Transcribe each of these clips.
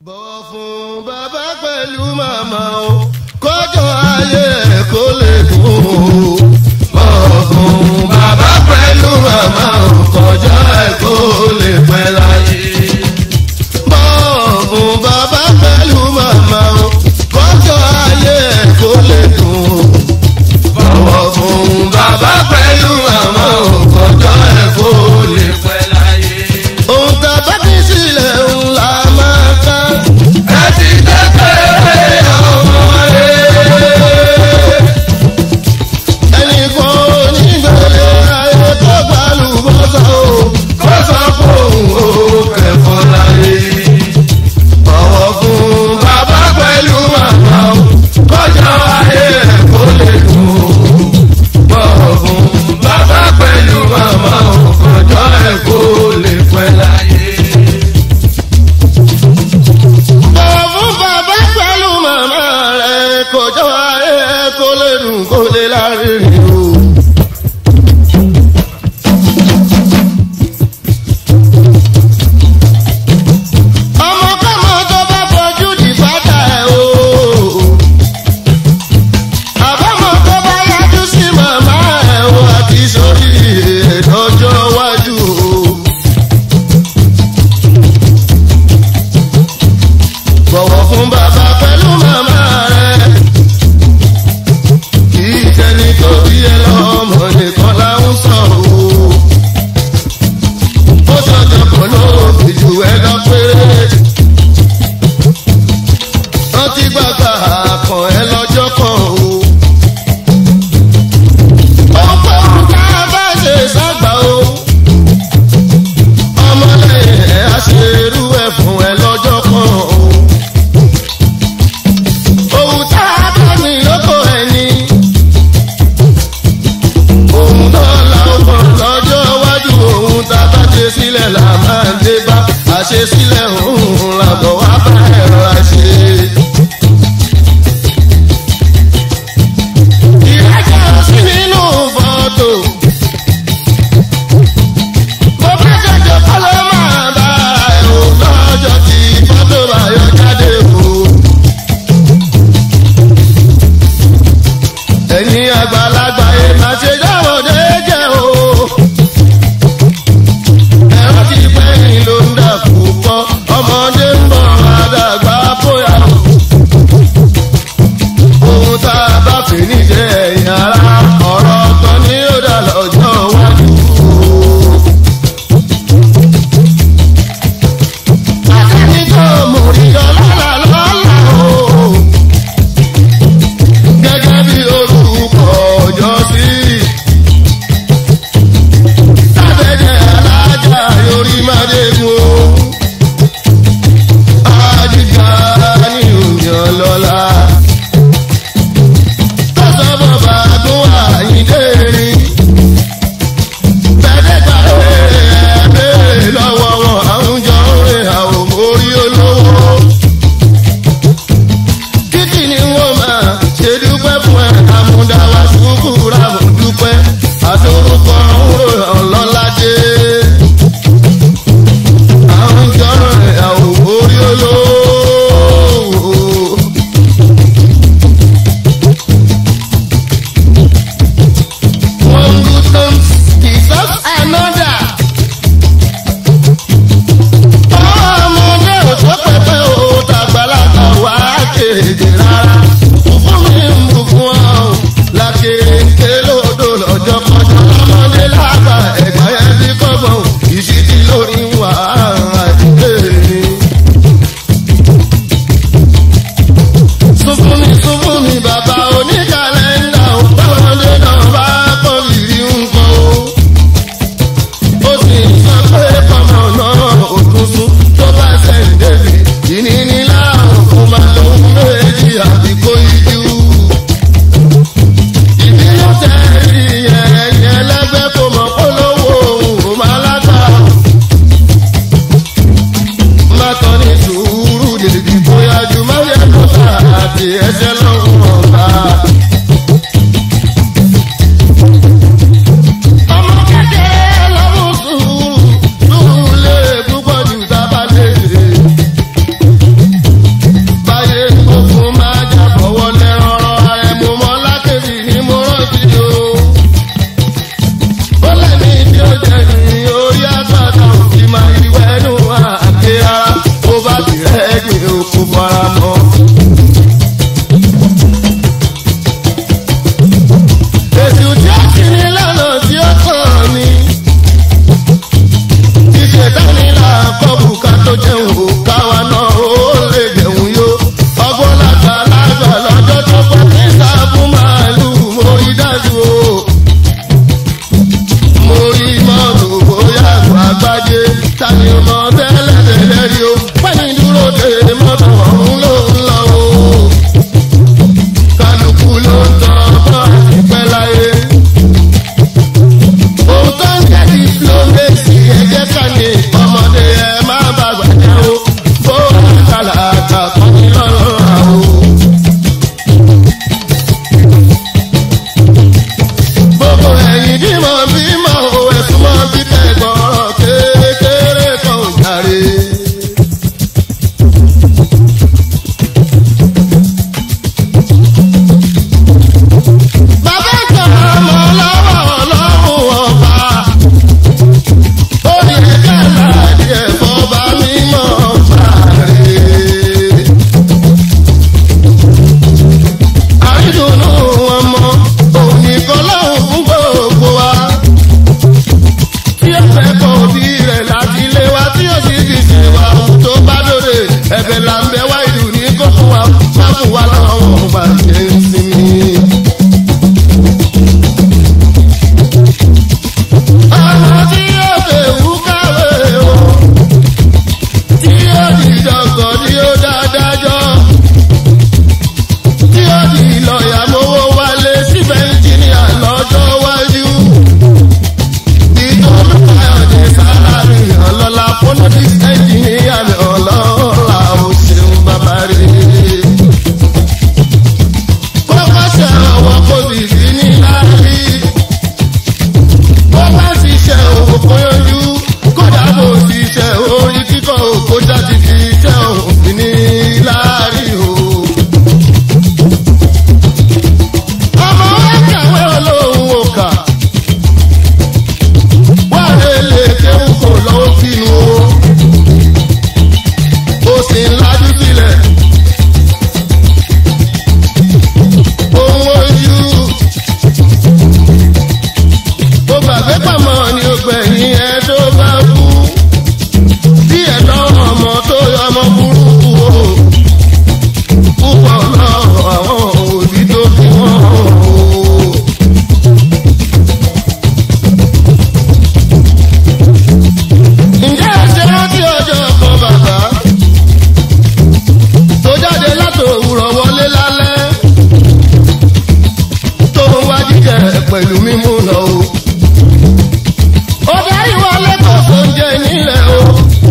bọ̀wọ̀ fún bàbá pẹ̀lú màmá o kọjọ ayé ẹ̀ kó lè dùn o. bọ̀wọ̀ fún bàbá pẹ̀lú màmá o kọjọ ẹ̀ kó lè pẹ́ láyé. bọ̀wọ̀ fún bàbá pẹ̀lú màmá o kọjọ ayé ẹ̀ kó lè dùn o. bọ̀wọ̀ fún bàbá pẹ̀lú màmá o kọjọ ẹ̀ kó lè pẹ́ láyé. ohun tá a bá fi sílẹ̀ ńlá máa ká. ẹ ti dẹ́pẹ́ ọmọ rẹ̀. ẹnìkan onígbèrè ayé tó gbàlù bọ́sà o kó sọ fún o kẹfọ́ láyé. bọ̀wọ̀ fún bàbá pẹ̀lú màmá o kọjá ayé ẹ̀ kó lè dùn o. bọ̀wọ̀ fún bàbá pẹ̀lú màmá o kọjá ẹ̀ kó lè pẹ́ láyé. bọ̀wọ̀ fún bàbá pẹ̀lú màmá rẹ̀ kọjá ayé ẹ̀ kó lè dùn kó lè lárinrin o. ọmọkọ́mọ tó bá fojú di bàtà ẹ̀ o. àbámọ̀ tó bá yájú sí màmá ẹ̀ o àti sórí ìdọ́jọ́ wájú o. bọ̀wọ̀ fún bàbá pẹ̀lú màmá rẹ̀. kì í ṣẹni tó bí ẹ lọ́mọ nìkan láwọn sọ o. ó sọ̀jọ̀ pọ̀ ló fi jù ẹ lọ péré. rántí gbàgbà kàn ẹ lọ́jọ́ kan o. ọ̀pọ̀ ọ̀gá bá ṣe ságbà o. ọmọlẹ́yìn ẹ̀ á ṣe irú ẹ̀ fún ẹ lọ́jọ́ kan o ohun tá a bá ní lóko ẹni. òun náà la ó kàn lọ́jọ́ iwájú ohun tá a bá ṣe sílẹ̀ là máa ń dé bá àṣe sílẹ̀ òun làbọ̀ wá bá ẹ̀rọ àṣe. ìrẹ́jọ́ sí nínú fọ́tò. bó bá jẹjọ kọ́ ló máa bá ẹ̀ o lọ́jọ́ tí fọ́tò bá yọ jáde o. ẹ̀yin àgbàlagbà yìí máa ṣe dáwọ̀ déédéé o. ẹ̀rọ ti pẹ́yìn ló ń dà púpọ̀ ọmọdé ń bọ̀ àdàgbà bóyá o. ohun tá a bá fi níjẹ́ ẹ̀yìn ara ọ̀rọ̀ ọ̀tọ̀ ni ó dà lọ́jọ́ iwájú o. àtẹni tó mú ìyọ́ lọ́la lọ́la o gẹ́gẹ́ bí orúkọ ọjọ́ sí. Sábẹ́jẹ́ alájà yorí Mádégún o. Ajíga ní òyìn lọ́la. Tọ́sọ̀ bàbá tó wà yídé rí. Bẹ́ẹ̀dẹ́ gbàgbé ẹ̀ béèrè lọ́wọ́ wọn àwùjọ rẹ̀ àwọn orí olówó títí ni wọ́n máa ṣe dúpẹ́ fún ẹ àmúdáwá ṣùkúrà mọ̀ dúpẹ́ àdórúkọ òwúrò ọlọ́ládé. àwọn ìjọ́nà rẹ̀ àwọn orí olówó. àgbàlagbà kan ní lọ́rọ̀ àwò. gbogbo ẹ̀yìn bí mo bí mo ẹ̀sùn mọ́ bí tẹ̀gbọ́n kékeré kan ò jàre. bàbá ìjọ ọmọ lọ́wọ́ ọlọ́run ọba ó ní ẹ̀ka láàdì ẹ̀fọ́ bá mímọ́ fàárẹ̀. àrídùnnú ọmọ òní kọlọ́hún fún gbogbo wa. tí ó fẹ́ kọ́ òbí rẹ̀ láti lé wa tí ó sì fi ṣe wa tó bá lóde ẹ̀bẹ̀ là ń bẹ wá ìlú ní kó fún wa má fún wa lọ́wọ́ bá ṣe ń sinmi. ọmọ tí yóò fèwú káwé o tí yóò di jọgọ tí yóò dáadájọ́ tí yóò di lọ́ọ̀yà mowó wálé síbẹ̀ ìjìnìyà lọ́jọ́ wájú. ìtọ́jú káyọ̀dé sálárì ọlọ́lá politics engineer mi ọlọ́lá ó ṣeun bàbá rẹ̀. kọ́kọ́ ṣe àwọn kò sì sí ní láàrí bó bá ṣiṣẹ́ òkò yanjú kódà bó ṣiṣẹ́ orí kíkọ́ òkò jáde fi iṣẹ́ òfin ní láàrin o. ọmọ wa kàwé olóhùn òkà wà lélẹ̀ kéwù kò lọ́wọ́ sínú o. ó sì ń lajú sílẹ̀. ohun ojú ó gbàgbé pàmò ní ọgbẹ̀yìn ẹ tó bá kú bí ẹ̀dọ́ ọmọ tó yọmọ burúkú o púpọ̀ náà àwọn òbí tó fi wọ́n o. ǹjẹ́ ẹ ṣe rántí ọjọ́ kan bàbá tó jáde látòwúrọ̀ wọlé lálẹ́ tó ń wá jíjẹ pẹ̀lú mímú lọ o ó darí wọlé kò tó ń jẹ nílẹ̀ o.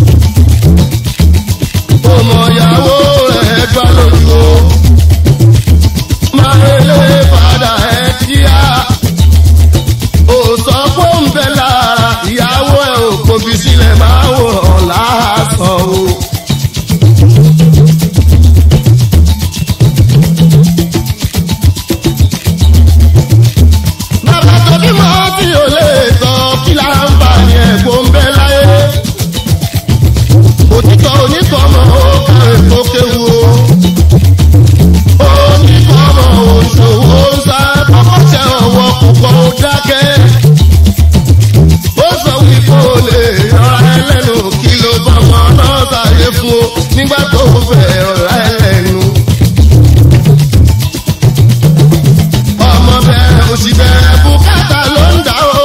ọmọ ìyàwó rẹ̀ gbá lójú o. máa relé padà ẹ̀ kíá. ó sọ pé ń bẹ lára ìyàwó ẹ̀ ò kòbí sílẹ̀ máa wò ọ́ lásán o. bàbá tó bímọ tí ò lè tọ́ kí là ń bà ní ẹ̀kọ́ ń bẹ láyé. òtítọ́ onítọ̀mọ̀ ó kàwé tó kéwu o. onítọ̀mọ̀ òṣòwò ń sá kọ́kọ́ṣẹ́ ọwọ́ púpọ̀ ó dákẹ́. ó sọ wípé o lè rọra ẹlẹ́nu kí ló bá ọmọ náà sáré fún o nígbà tó fẹ́ rọra ẹlẹ́nu. ọmọ bẹ̀rẹ̀ òsì bẹ̀rẹ̀ bùkátà ló ń dà o.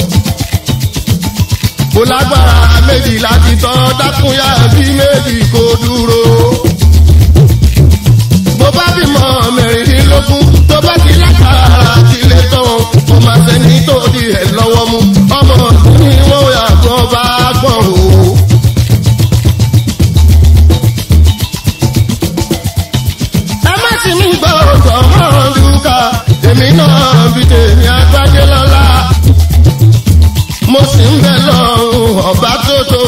kò lágbára méjì láti tọ́ dákúnyà bí méjì kò dúró. bó bá bímọ mẹ́rìndínlógún tó bá ti lágbára tilẹ̀ tán kò má sẹ́ni tó di ẹ̀ lọ́wọ́ mú ọmọ ní wọ́n yàgò bá gbọ̀n o. ẹ má sì mí gbọ́ ọ̀tọ̀ mọ́ dúkà èmi náà bí tèmi agbájé lọ́la mo sì ń bẹ lọ́rùn ọ̀bá tó tó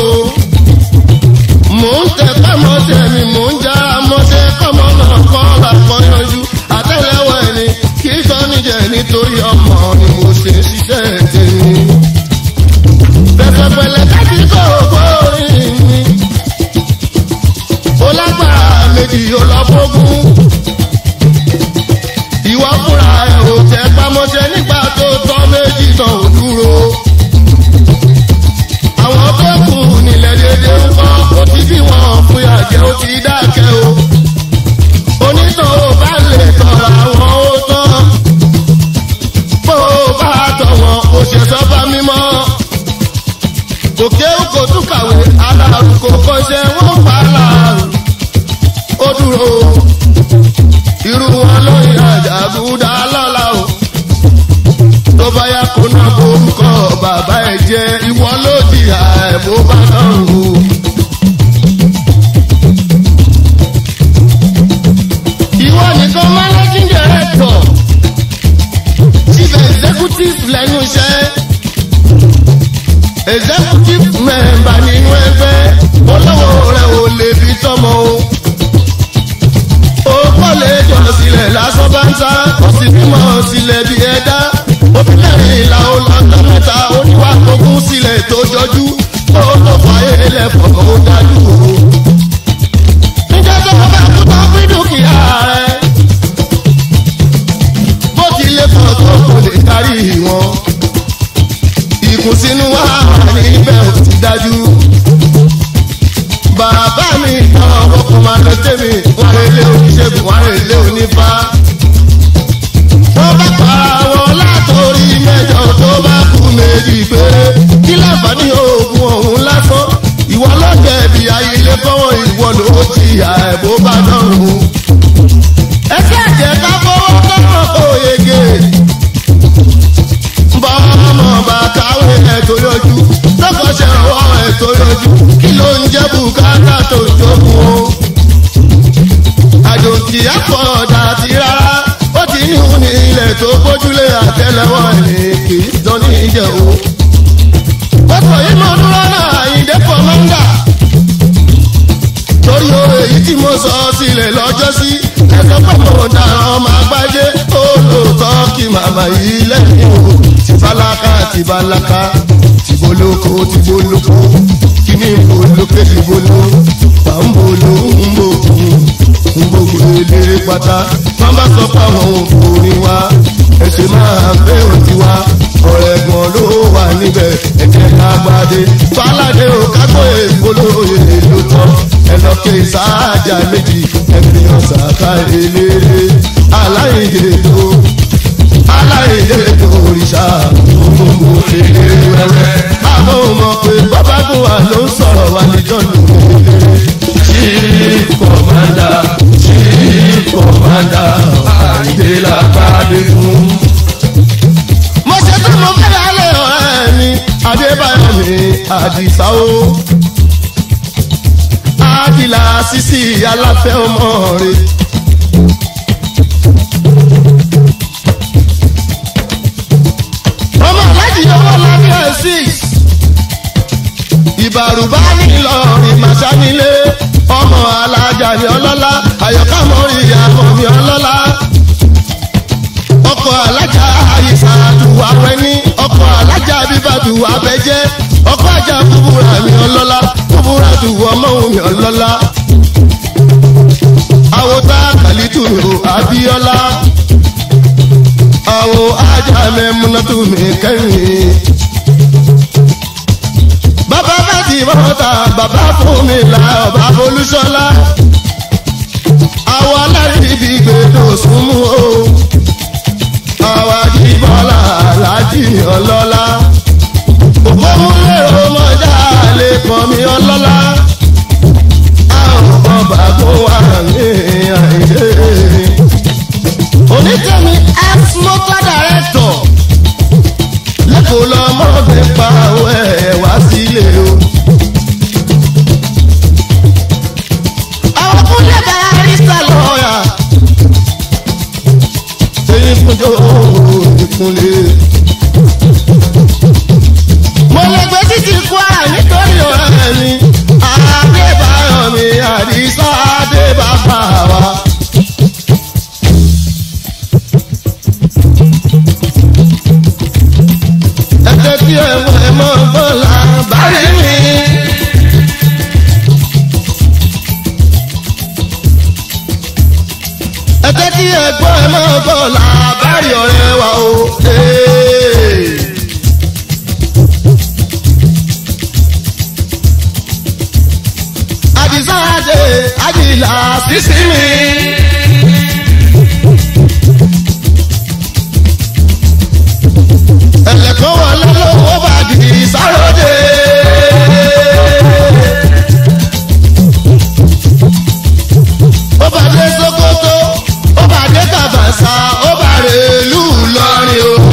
mò ń tẹpẹ́ mọ́tẹ́ mi mò ń já mọ́tẹ́ kọ́mọ náà kọ́ làkọ́ yanjú àtẹ́lẹwọ́ ẹni kì í sọ níjẹ nítorí ọmọ ni mo ṣe ṣiṣẹ́ tèmi. pẹ̀pẹ̀pẹ̀lẹ̀ kájí kò kórìn mi ó lágbára méjì ó lọ fógún ìwọ fúnra ẹ ò tẹ pamọ́ṣẹ́ nígbà tó tọ́ méjì tán ò dúró. àwọn tó kù nílẹ̀ dédé ń kọ́ ó ti bí wọn fún yàjẹ́ ó ti dákẹ́ o. onítàn ò bá lè tọ̀ra wọn ó tán. bó o bá tọ̀ wọn ó ṣe sọ́ba mímọ́. òkè kò tún kàwé aláàrú kò kọ́ṣẹ́ wọ́n pa aláàrú. ó dúró irú wọn lóyìn àjàgùdà lọ́la o. tó bá yá kó náà borúkọ bàbá ẹ̀ jẹ́ ìwọ ló di àìbó bá náà o. executive member nínú ẹgbẹ́ olówó rẹ̀ ò lè fi tọ́mọ o. ó kọ́lé jọ sílẹ̀ lásán bá ń sá ó sì bímọ sílẹ̀ bí ẹ̀dá obìnrin ìlà olọ́jọ́ mẹ́ta oníwà ogún sílẹ̀ tó jọjú ó tó fàyè lẹ́fọ̀ ó dájú o. níjẹ́ tó bá kú tó fi dúkìá rẹ̀ bó ti lè pọ̀ tó kò lè kárí wọn. ìkùnsínú wa níbẹ̀ ò ti dájú. bàbá mi tán ọkọ̀ máa lọ tẹ̀mí wọ́n lè lé oníṣègùn wọ́n lè lé onífá. wọ́n bá pa àwọn látòrí mẹ́jọ tó bá kú méjì péré kí láǹfààní oògùn ọ̀hún lásán ìwọ ló jẹ̀bi ayílé kọ́wọ́ ìwọ ló jìyà ẹ̀ bó bá dọ̀rùn ẹsẹ̀ ẹ̀jẹ̀ ká fọwọ́ tọ́wọ́ kó yege. bọ́ọ̀mọ̀ bá káwé ẹ̀tọ́ yọjú lọ́kọ̀ọ́sẹ̀ ọwọ́ ẹ̀tọ́ yọjú kí ló ń jẹ́ bùkátà tó jókòó o. àjòjì àpọ̀dà ti rárá ó ti ní òun ní ilẹ̀ tó bójúlé àtẹlẹwọ́ ẹ̀ kì í dán ní ìjẹ́ o. pọ̀pọ̀ yìí mo dúró náà àyíndé pọ̀ mọ́ńgà torí o èyí tí mo sọ sílẹ̀ lọ́jọ́ sí ẹ̀sọ́ pọ̀pọ̀ dára ọmọ agbájé ó lóòótọ́ kí màmá yìí lẹ́yìn o tìbálákà tìbálákà tìbólókò tìbólókò kíní ìbólókè tìbóló pàmbóló ńbòkun ńbòkun eléré pátá wọn bá sọ pé àwọn òfòrin wa ẹsẹ̀ máa bẹ́ òtí wa ọ̀rẹ́gbọ̀n ló wà níbẹ̀ ẹ̀jẹ̀ lágbàdé fàlàdé ò kágbó èkólóye ló tán ẹlọ́kẹ́ ìsáájà méjì ẹ̀fìyàn sàkà eléré aláìyé tó aláìyé tó òrìṣà gbogbo eléré wẹ́wẹ́. àwọn ọmọ pé bàbá kò wà ló ń sọ̀rọ̀ wá níjọ́ nínú eléré. chief commander chief commander àìdè làbàdé fún. mo ṣe tó mo fẹ́ lálẹ́ ọ̀rẹ́ mi adébáyọ̀ mi àdìsá o àdìlà sísì aláfẹ́ ọmọ rẹ̀. ọmọ aláàjì owó lábẹ́ six ìbàrùbá nílọrin màsánilé ọmọ alájà ní ọlọ́lá àyọ̀ká mọ́rí ìyàwó mi ọlọ́lá ọkọ̀ alájà àyíṣà àdùwà wẹ́ní ọkọ̀ alájà bíbàdù abẹ́jẹ́ ọkọ̀ ajá búburà mi ọlọ́lá búburà dùwọ̀ ọmọ mi ọlọ́lá àwòtá kàlítù mi ò abíọ́lá àwò ajá mẹ́múnátù mi kẹ́yìn. bàbá bá ti bọ́ta bàbá fún mi là ọba olúṣọlá àwọ̀ alárìbí gbèdò súnmú o àwọ̀ àdìbọ́lá aláàjì ọlọ́lá òpómúlé ọmọdé àlè pọ̀ mi ọlọ́lá àwọn ọba kó wà ní àìdè. onítẹ̀mí ex motor director lẹ́kọ̀ọ́ lọ́mọdé pa ẹ̀ wá sílé o. àwọn kúnlẹ̀ bá rísà lọ́ọ̀yà. èyí kúnjọ́ ìkúnlẹ̀. mo lè gbé títí kwara nítorí ọ̀rẹ́ mi. adébáyọ̀ mi àdìsá adébáfà wa. ẹ̀jẹ̀ tí ẹ̀ mọ̀ ẹ̀ mọ̀ bọ́lá bá rí mi. ẹ̀jẹ̀ tí ẹ̀ gbọ́ ẹ̀ mọ̀ bọ́lá bá rí ọ̀rẹ́ wa o. Hey. àdìsá àdè àdìlà sísí mi. ẹlẹ́kọ̀ọ́ wà lọ́wọ́ bá di sáròdè. ó bá dé sokoto ó bá dé kàbàṣà ó bá rè lù lọ́rin o.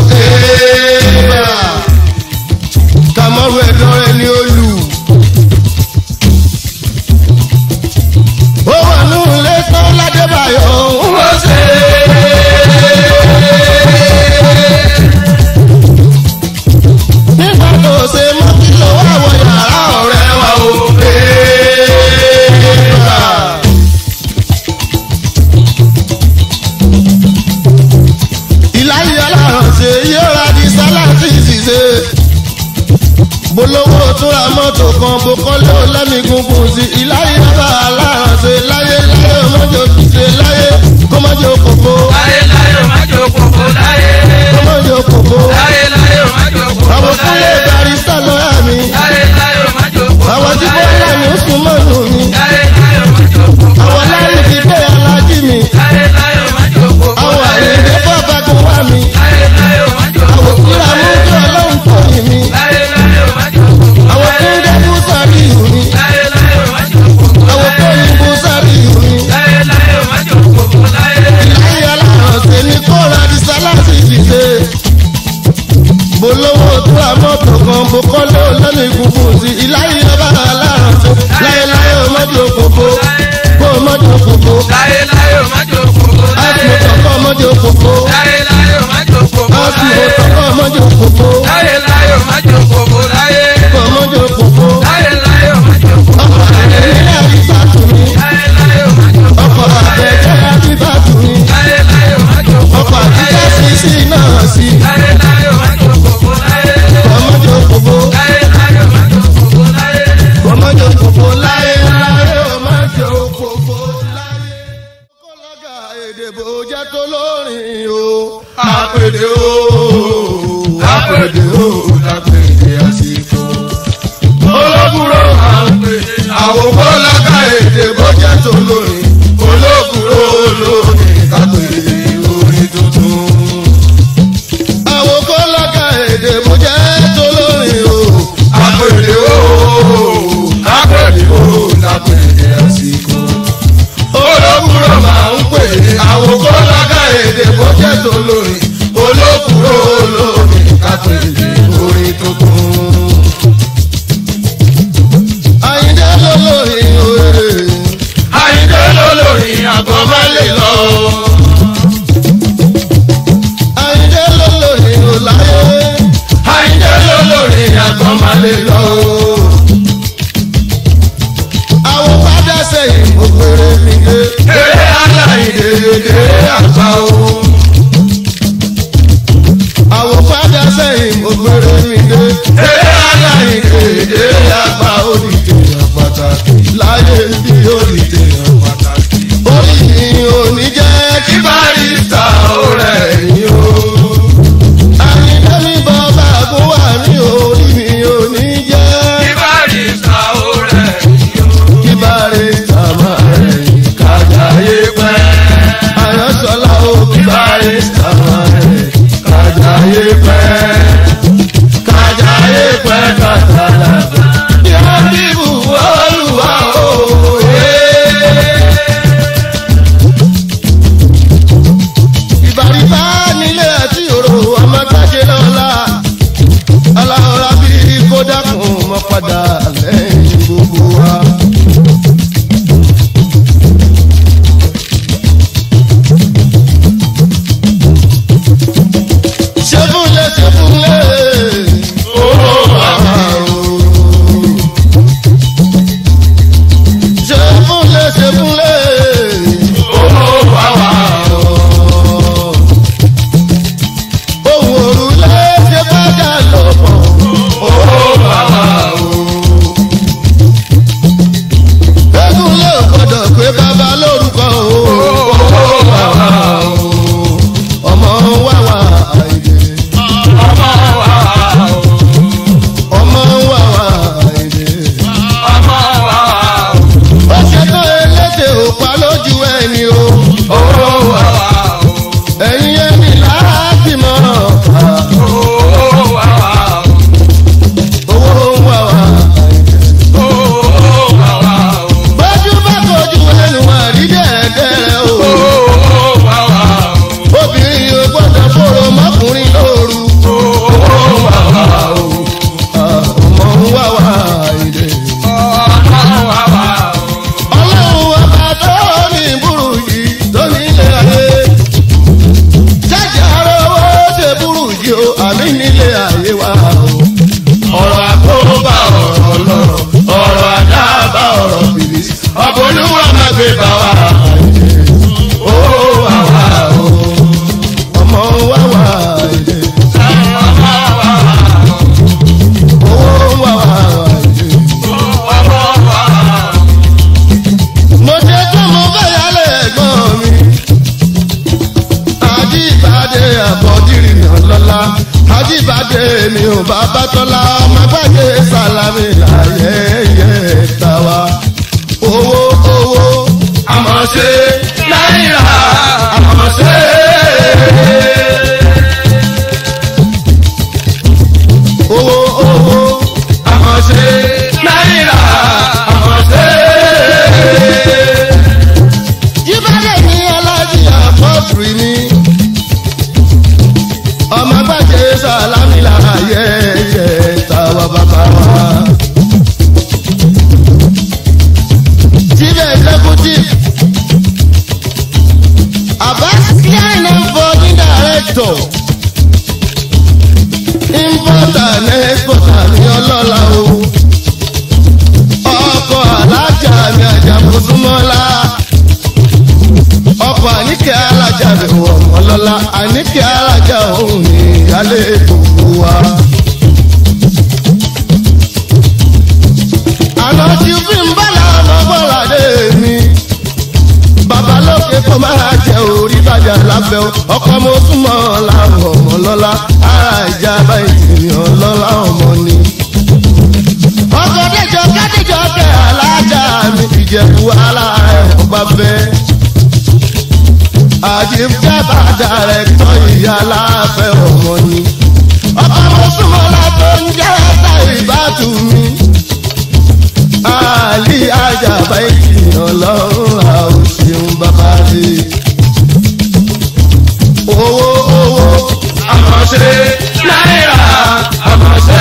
kàmọ́rù ẹ̀dọ́ rẹ̀ ni ó lù. ó wà nù ilé tán ládébà mọ́tò kan bó kọ́lé ó lẹ́mí gungun sí ìláyé bá alárànṣe láyé láyé ọmọdé òkìṣe láyé kọ́mọdé òkòkò láyé láyé o má jò kókó láyé. kọ́mọdé òkòkò láyé láyé o má jò kókó àwọn láyé. kúlẹ̀ barista lọ́yà mi láyé láyé o má jò kókó àwọn tí láyé. bọ́lá mi ó sùn mọ́nù mi láyé láyé o má jò kókó àwọn láyé. láyé ti dé alájí mi láyé láyé o má jò kókó àwọn láyé. àyèdè fọ́fàgùn wá mi láyé láyé o má jò àwọn kókó kíra mú láyé. kí ọlọ́run tọ̀yìn mi láyé láyé o má jò kókó àwọn láyé. kúndé bú sáré ìhù mi láyé láyé o má jò kókó àwọn láyé. kóyìn bú sáré ìhù mi láyé láyé o má jò kókó láyé. láyé alárànṣe ní kóra di sáláṣí dìde mo lówó tó ra mọ́tò kan mo kọ́lé olómi gungun sí ìláyé ọba alárànṣe láyé láyé ọmọdé òkòkò kó ọmọdé òkòkò láyé láyé o má jò kókó áàtì láyé. mọ́tò kọ́ ọmọdé òkòkò láyé láyé o má jò kókó áàtì láyé. mọ́tò kọ́ ọmọdé òkòkò láyé láyé o má jò kókó láyé. kọ́ ọmọdé òkòkò láyé láyé o má jò kókó ọkọ̀ láyé. àgbẹ̀ àbíbá tù mí láyé láyé o má jò ọkọ̀ kókó láyé. àgbẹ̀ àbíbá tù mí láyé láyé o má jò ọkọ̀ kókó láyé. àtijọ́ sí sí náà sí láyé láyé o má jò kókó láyé. kọ́ ọmọdé òkòkò. láyé láyé o má jò kókó láyé. Ọmọdé òkòkò láyé láyé ọmọdé òkòkò láyé. Kọ́lága èdè bò jẹ́ tó lórin o. Àpèdè o, àpèdè o, lápèdè àsìkò. Olókùrò máa ń pè àwọn kọ́lága èdè bò jẹ́ tó lórin. Olókùrò lórin kápèdè orin tuntun. Àwọn kọ́lága èdè bò jẹ́ tó lórin o. Àpèdè o, àpèdè o, lápèdè àsìkò olókùrò máa ń pè é àwọn kọ́lága èdè bọ́jẹ́ tó lórin olókùrò olórin kátó èdè orin tuntun. Àyìndé lólórin òye. Àyìndé lólórin àgọ́ má lè lọ. Àyìndé lólórin òláyé. Àyìndé lólórin àgọ́ má lè lọ. Àwọn padà sẹ́yìn mo pèrè mi dé. Eré aláìdè eré àgbà o. Àwọn padà sẹ́yìn mo pèrè mi dé. Eré aláìdè eré àgbà ó di tèèyàn pàtàkì. Láyé bí ó di tèèyàn pàtàkì. Orí mi ò ní jẹ́ dé mi ò bàbá tọ́lá ọmọ gbàgbé sálámì láyé yẹ tàwa. owó owó àmọ̀ ṣe náírà àmọ̀ ṣe. owó owó àmọ̀ ṣe náírà àmọ̀ ṣe. jíbádé ní alájí àpọ́tùrì ni ọmọ gbàgbé sálámì láyé yẹ tàwa bàbá wa. chief executive abbas klein foreign director importer and exporter ní ọlọ́lá o ọkọ̀ alájà mi àjàmọ́súnmọ́lá ọkọ̀ àníkẹ́ alájà mi wọ̀ ọlọ́lá àníkẹ́ alájà òun ní ìyálé gbogbo wa. àná tí fi ń bọ́lá ọmọ bọ́lá dé mi. babalóke kó máa jẹ orí bàjá lábẹ́ o ọkọ mo súnmọ́ làwọn ọmọ lọ́la ara ìjà báyìí ni ọlọ́lá ọmọ ni. ọkọ̀ déjọ kádéjọ kẹ alájà mi ìjẹ̀bú aláàrẹ̀ ọgbà bẹ́ẹ̀. àjíjábà dàrẹ́tọ̀ ìyá láfẹ́ ọmọ ni. ọkọ̀ mo súnmọ́ làbọ̀ ń jẹ́ ẹ̀ta ìbátú mi àlì àjàbá ìkìyàn lọ́rùn àwọn ṣeun bàbá rí. owó owó àmọ̀ ṣe náírà àmọ̀ ṣe.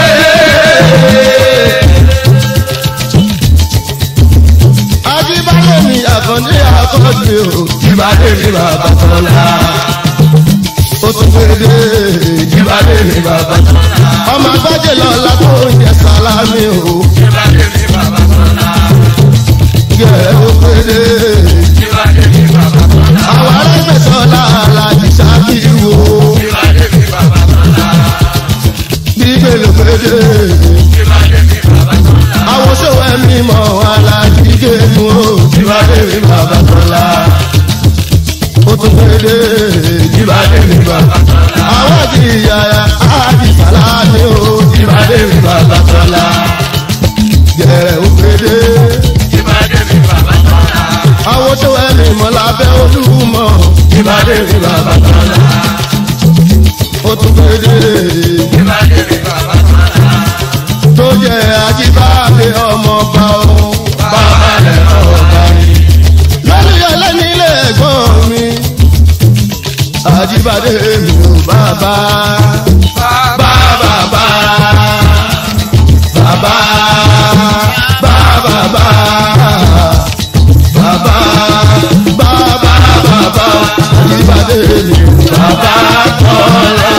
ajíbádé mi àkàndé àkọ́jú o ìbàdí mi bàbá tọ́lá. ó tún gbèdé ìbàdí mi bàbá tọ́lá. ọmọ agbájé lọ́la tó ń jẹ sálámì o ìbàdí mi bàbá tọ́lá. yẹ ó gbèdé ìbàdí mi bàbá tọ́lá. àwọn arẹ́gbẹ̀sọ́lá alájí sákìrì wo ìbàdí mi bàbá tọ́lá. gbígbé ló gbèdé ìbàdí mi bàbá tọ́lá. àwọn sọ̀rọ̀ ẹ̀mí mọ̀ alájí gẹ̀ẹ́nu o ìbàdí mi bàbá tọ́lá. ó tún gbèdé. ìbàdí mi bàbá tọ́lá. àwọn ti yàrá àti sàlámì o ìbàdí mi bàbá tọ́lá. gẹ̀rẹ́ òkèdè ìbàdí mi bàbá tọ́lá. àwọn tó ẹni mọ̀ lábẹ́ olúmọ̀ ìbàdí mi bàbá tọ́lá. ó tún gbèdè ìbàdí mi bàbá tọ́lá. tó jẹ́ ajíbáde ọmọ ọba o bàbá rẹ̀ ọ̀gá mi. lórí ẹlẹ́ni ilé ẹ̀gbọ́n mi ajíbáde mi ò bàbá bàbá bàbá bàbá bàbá bàbá bàbá bàbá bàbá ajíbáde mi ò bàbá tọ́lá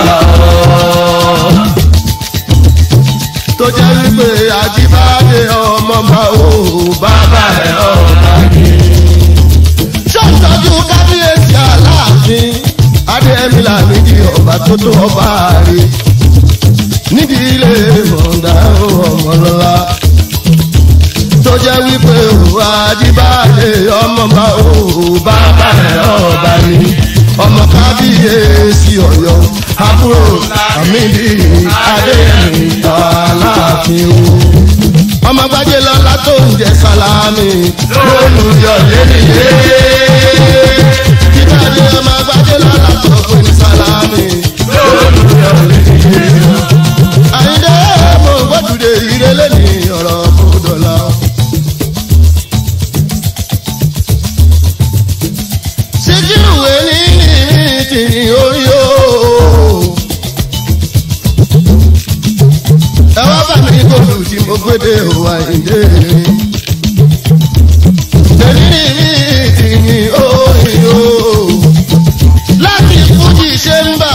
tó jẹ́ wípé ajíbáde ọmọ bá o bàbá rẹ̀ ọ̀gá mi. ṣọ́ọ̀tọ́jú kábíyèsí aláàfin adéẹ̀mí làmídì ọba tó tó ọba rí nídìí ilé mọ̀ọ́dá ọmọlọ́lá tó jẹ́ wípé òwò ajíbáde ọmọ bá o bàbá rẹ̀ ọba ni ọmọ kábíyèsí ọ̀yọ́ àbúrò àmìlí adéyẹmí aláàfin o ọmọ gbajẹ lọlá tó ń jẹ sálámì lólùyọ lẹ́nìyẹ kíkàdé ọmọ gbajẹ lọlá tó pè ní sálámì lólùyọ lẹ́nìyẹ àyíndé mo gbọdúdé ìrẹlẹ ní ọ̀rọ̀ fúdọlá. síkírù ẹni ní ti orí o. ẹ wá bá mi kóòlù tí mo gbédè òwà ìdè. Èmi ní mi ti ní orí o. Láti Fújì ṣe ń bà.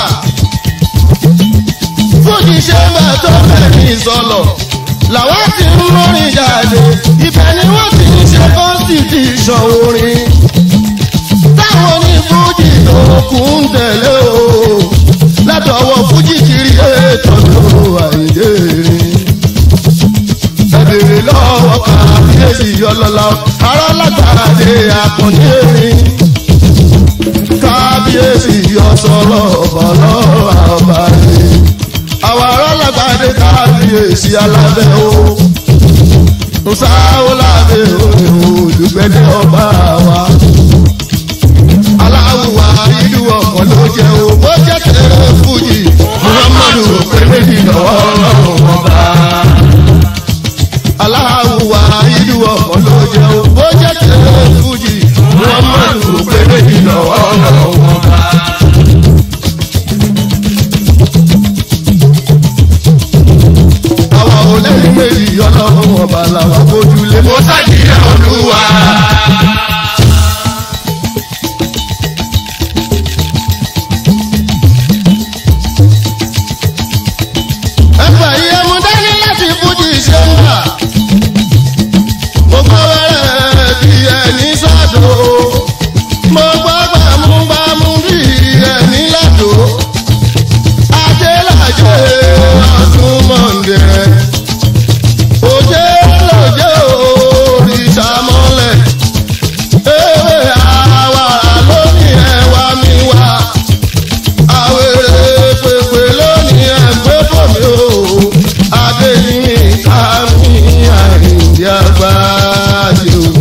Fújì ṣe ń bà tó fẹ́ ní sọ̀lọ̀. Làwọn ti ń mórin jáde. Ibẹ̀ ni wọ́n ti ń ṣe constitution orin táwọn ní fújì tó kún ń tẹ̀lé o látọwọ́ fújì kiri ètò ló àìdè rí. ẹ̀bẹ̀rẹ̀ lọ́wọ́ kábíyèsí ọlọ́lá ará látàdé àkànní erin. kábíyèsí ọ̀sọ̀rọ̀ ọ̀bọ̀lọ́ àbáyé. àwa ará kábíyèsí alábẹ́ o nsáwó lábẹ́ òní olùgbẹ́dẹ́ ọba wa aláwùwà ìlú ọkàn ló jẹ́ o bó jẹ́ tẹ̀lé fújì muhammadu pé méjì lọ́wọ́ ọlọ́run ọba aláwùwà ìlú ọkàn ló jẹ́ o bó jẹ́ tẹ̀lé fújì muhammadu pé méjì lọ́wọ́ ọlọ́run ọba. àwa ò lẹ́yìn méjì ọlọ́run ọba làwọn bójúlé. mo ṣàjìyà olúwa. ẹgbẹ́ yìí ẹmu dání láti fújì ṣe ń bà. mo gbọ́ wẹ́rẹ́ bí ẹni sọ́dọ̀. mo gbọ́ gbàmúgbàmú bí ẹni lọ́dọ̀. ajẹ́lájẹ́ ọdún mọ̀ndẹ̀. òjé lòjé òrìṣà mọ́lẹ̀. ewé àwa lónìí ẹ̀wà mi wá àwèrè pèpè lónìí ẹgbẹ́ bòmí o adéyìnmí kámi àìdí àgbáyé o.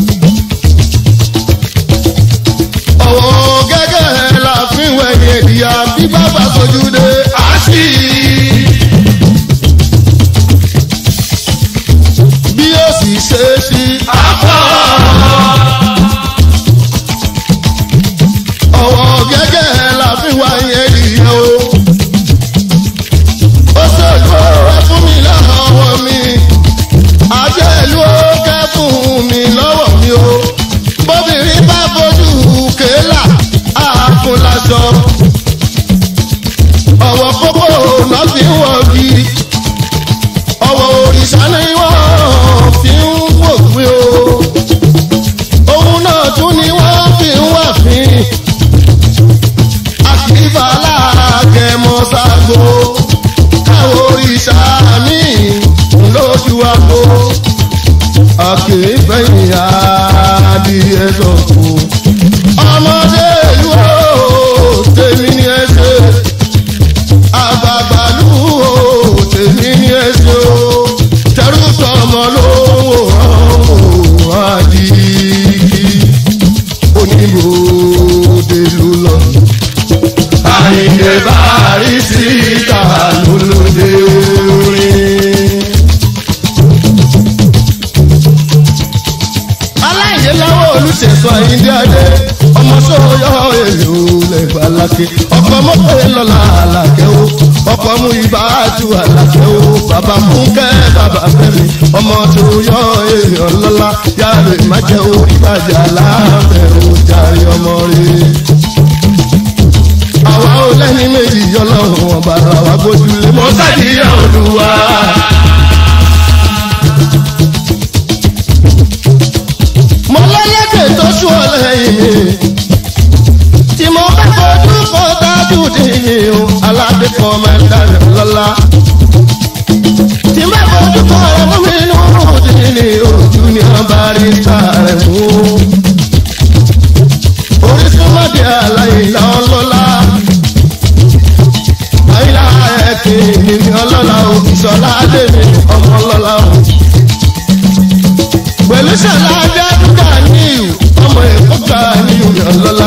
ọ̀wọ́ gẹ́gẹ́ la fi wẹ̀yìn ìyá bí bàbá sojú dé àṣì. bí ó sì ṣe é sí àpọ̀. ọ̀wọ́ gẹ́gẹ́ la fi wẹ̀yìn ìyá o. ó ṣèlú ẹ fún mi lọ́wọ́ mi àjẹ́lú ó kẹ́fún mi lọ́wọ́ mi o bóbìnrin bá fojú kéèlà àákún lásọ ọ̀wọ́ pópó náà fi ń wọ̀ bí ọ̀wọ́ òrìṣà ni wọ́n fi ń wòpin o òun náà tún ni wọ́n fi ń wà fín àkìbà láàgẹ̀mọ́ ságo káwọ́ òrìṣà mi lójú àpò àkèéfẹ̀yìn adìẹ sọ̀kò. ọmọdé ìlú o tèmi ni ẹ ṣe àgbàgbàlú o tèmi ni ẹ ṣe o tẹrù tọmọ ló ń wòran àdìgí oníbòde ló lọ. àyìnbó bá rí síta lólóde orin. aláìyé láwọ olùṣètò àyíndé adé ọmọ sóyọ èlò lẹgbàá lákè ọkọ mọpẹ lọlá àlàkẹ o ọkọ mú ibà àtú àlàkẹ o bàbá fúnkẹ bàbá fẹmi ọmọ tó yọ èèyàn lọlá yàrá ìmájẹ o ìbàjẹ́ aláàbẹ o jàre ọmọ rẹ. àwa ò lẹ́ni méjì yọlọ́run ọba ara wa gbójúlé mo ṣàjìyà olúwa. mo lọ́lẹ́dẹ̀ tó sú ọ lẹ́yìn mi. tí mo bá fojú kọ dájú dìní o aládé kan máa ń dáná lọ́la. tí mo bá fojú kọ rẹ̀ mú mi nínú dìní ojú ni wọ́n bá rí ta rẹ̀ mú. orísun mọ́dé aláìlá ọlọ́lá. àyílá ẹ̀kẹ́ ni mi ọlọ́lá o ìṣọ̀lá adé mi ọmọ ọlọ́lá o pẹ̀lú ṣẹ̀lá dẹ́dúgà ní ìwò ọmọ èkó ká ní ìwé ọlọ́lá.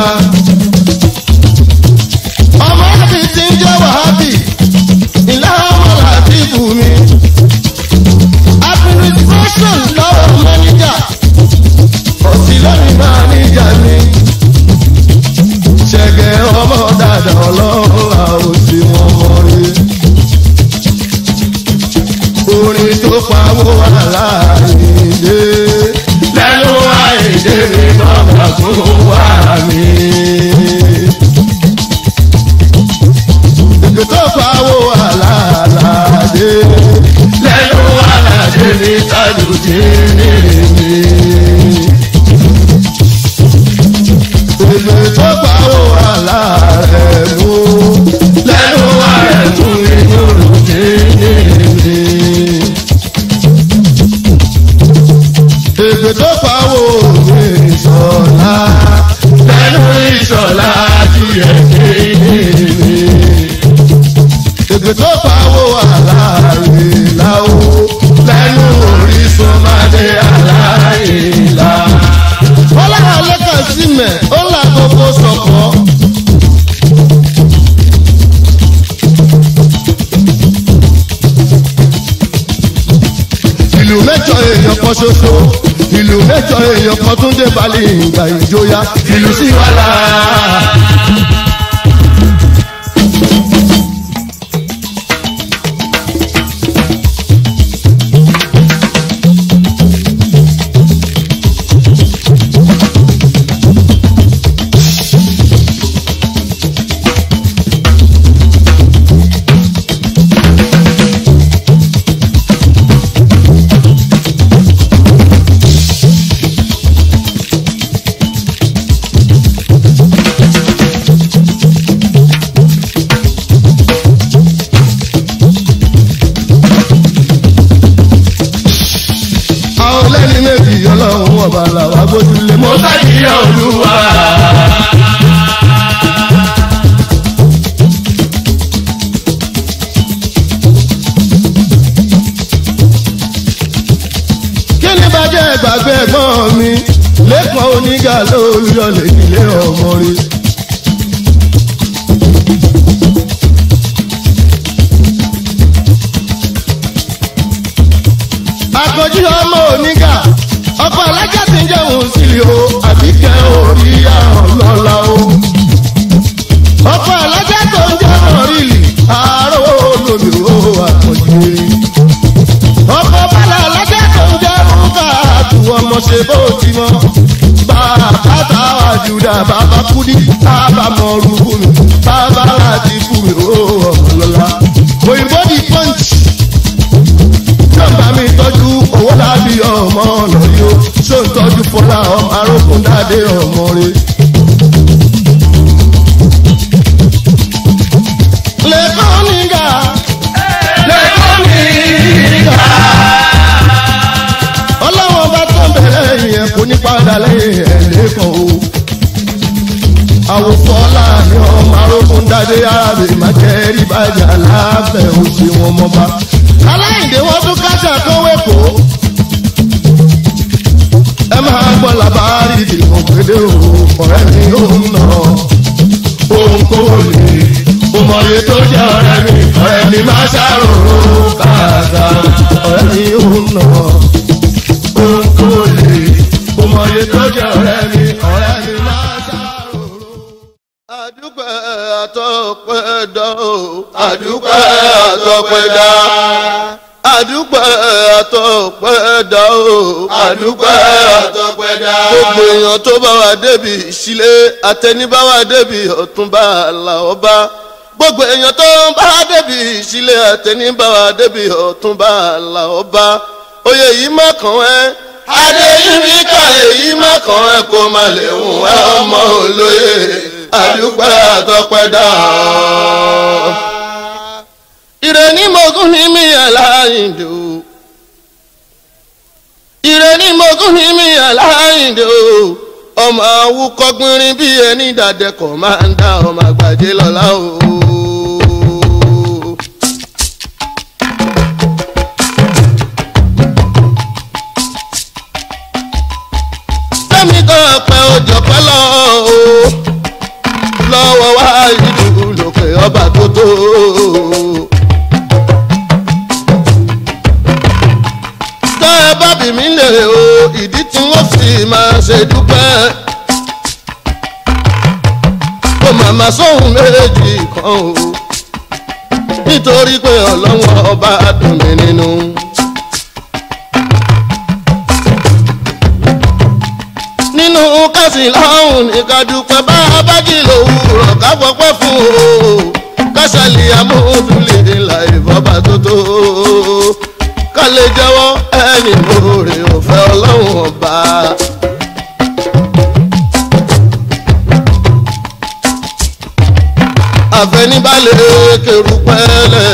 ọmọ ẹbí ti ń jẹ́ wàhábì ìlà ọmọ làbí bù mí. administration lọ́wọ́ mọ́níjà òsì lónìí mọ́níjà mi. ṣẹ̀gẹ̀ ọmọ dàda ọlọ́run àwòsí wọn mọ́ rí orin tó pawó aláìlé lẹ́nu àìdè mi bàbá kó wá mi. ètò tó pawó aláàládé lẹ́nu aládé mi tàdùdé ní mi. ètò tó pawó aláàrẹ̀mú lẹ́nu àrẹ̀tún mi lórúkẹ ní mi. ètò tó pawó ìṣọ̀lá lẹ́nu ìṣọ̀lá díẹ̀ ní mi. ètò tó pawó aláàrẹ̀ láwó gbogbo sọ̀kọ́. ìlú mẹ́jọ èèyàn kan ṣoṣo ìlú mẹ́jọ èèyàn kan tún dé balẹ̀ ìgbà ìjọya ìlú sí wàhálà. àwọn lẹ́ni méjì ọlọ́run ọba làwọn agbójúlé mọ́. mo fẹ́ kí olúwa. kí ni bàjẹ́ ìgbàgbé ẹ̀gbọ́n mi lẹ́kàn onígà lóòyọ̀lẹ̀ nílé ọmọ rí. àkànjí ọmọ onígà ọkọ alájà ti ń jẹun sílẹ̀ o àbíkẹ́ orí àwọn lọ́la o. ọkọ alájà tó ń jẹun rílì àárọ̀ olómi o àkànjí ọkọ bala alájẹ tó ń jẹ rúkà àtù ọmọ ṣe bó ti mọ. bàbá táwa jùdà bàbá kúdí bàbá mọ rúkú mi bàbá láti kú mi ó ọmọ lọ́la. òyìnbó di punch. nọ́mbà mi tọ́jú owó lábí ọmọ ọ̀nà yìí ó ṣó ń tọ́jú fọlá ọmọ arókùn dáadé ọmọ rẹ̀. lẹ́kọ̀ọ́ nígà lẹ́kọ̀ọ́ mi ká. ọlọ́wọ́n bá tó bẹ̀rẹ̀ yẹn kò ní padà lẹ́yìn ẹ̀ lẹ́kọ̀ọ́ o. àwòfọ́lá ni ọmọ arógún dáadé arábìnrin máa jẹ́ rí bàjẹ́ aláàbẹ̀ òsì wọn mọ́ba. aláìndé wọn tún kájà kówé kó. ẹ máa gbọ́ làbárí ìdìbò gbédè o ọ̀rẹ́ mi ò ń nà òun kò lè o mọ̀ye tó jẹ́ ọ̀rẹ́ mi ọ̀rẹ́ mi máa ṣàròrò kàkà ọ̀rẹ́ mi ò ń nà òun kò lè o mọ̀ye tó jẹ́ ọ̀rẹ́ mi ọ̀rẹ́ mi máa ṣàròrò. àdúpẹ́ àtọ́pẹ́ dá o àdúpẹ́ àtọ́pẹ́ dá àdúpẹ́ àtọ́pẹ́ dá o àdúpẹ́ àtọ́pẹ́ dá. gbogbo èèyàn tó bá wa débi ìṣílé àtẹnibá wa débi ọ̀túnba làọ́bá gbogbo èèyàn tó bá wa débi ìṣílé àtẹnibá wa débi ọ̀túnba làọ́bá oyè yìí má kàn ẹ́ adéyìnbí ká èyí má kàn ẹ́ kó má lè hùn ẹ́ ọmọ olóye àdúpẹ́ àtọ́pẹ́ dá ire ní mogún ní mi aláìndò ire ní mogún ní mi aláìndò ọmọ awúkọ gbinrin bí ẹni dàdẹkọ máa ń dá ọmọ àgbàjẹ lọlá o. fẹ́mi kan pẹ́ òjò pẹ́ lọ o lọ́wọ́ wá ìlú lòkè ọba tó tó. tọ́ ẹ bá bì mí lè o ìdí tí wọ́n fi máa ṣe dúpẹ́. kò màmá sóhun méjì kan o nítorí pé ọlọ́wọ́ ọba dùn mí nínú. nínú kásì láhùn ní kádùpẹ́ bá a bá jì lówùrọ̀ ká fọpẹ́ fún o kásálì amóhùndúlé ńlá ìfọ́bà tó tó ká lè jẹ́wọ́ ẹni lóore òfẹ́ ọlọ́run ọba. àfẹnibalẹ̀ kẹrùpẹ́lẹ̀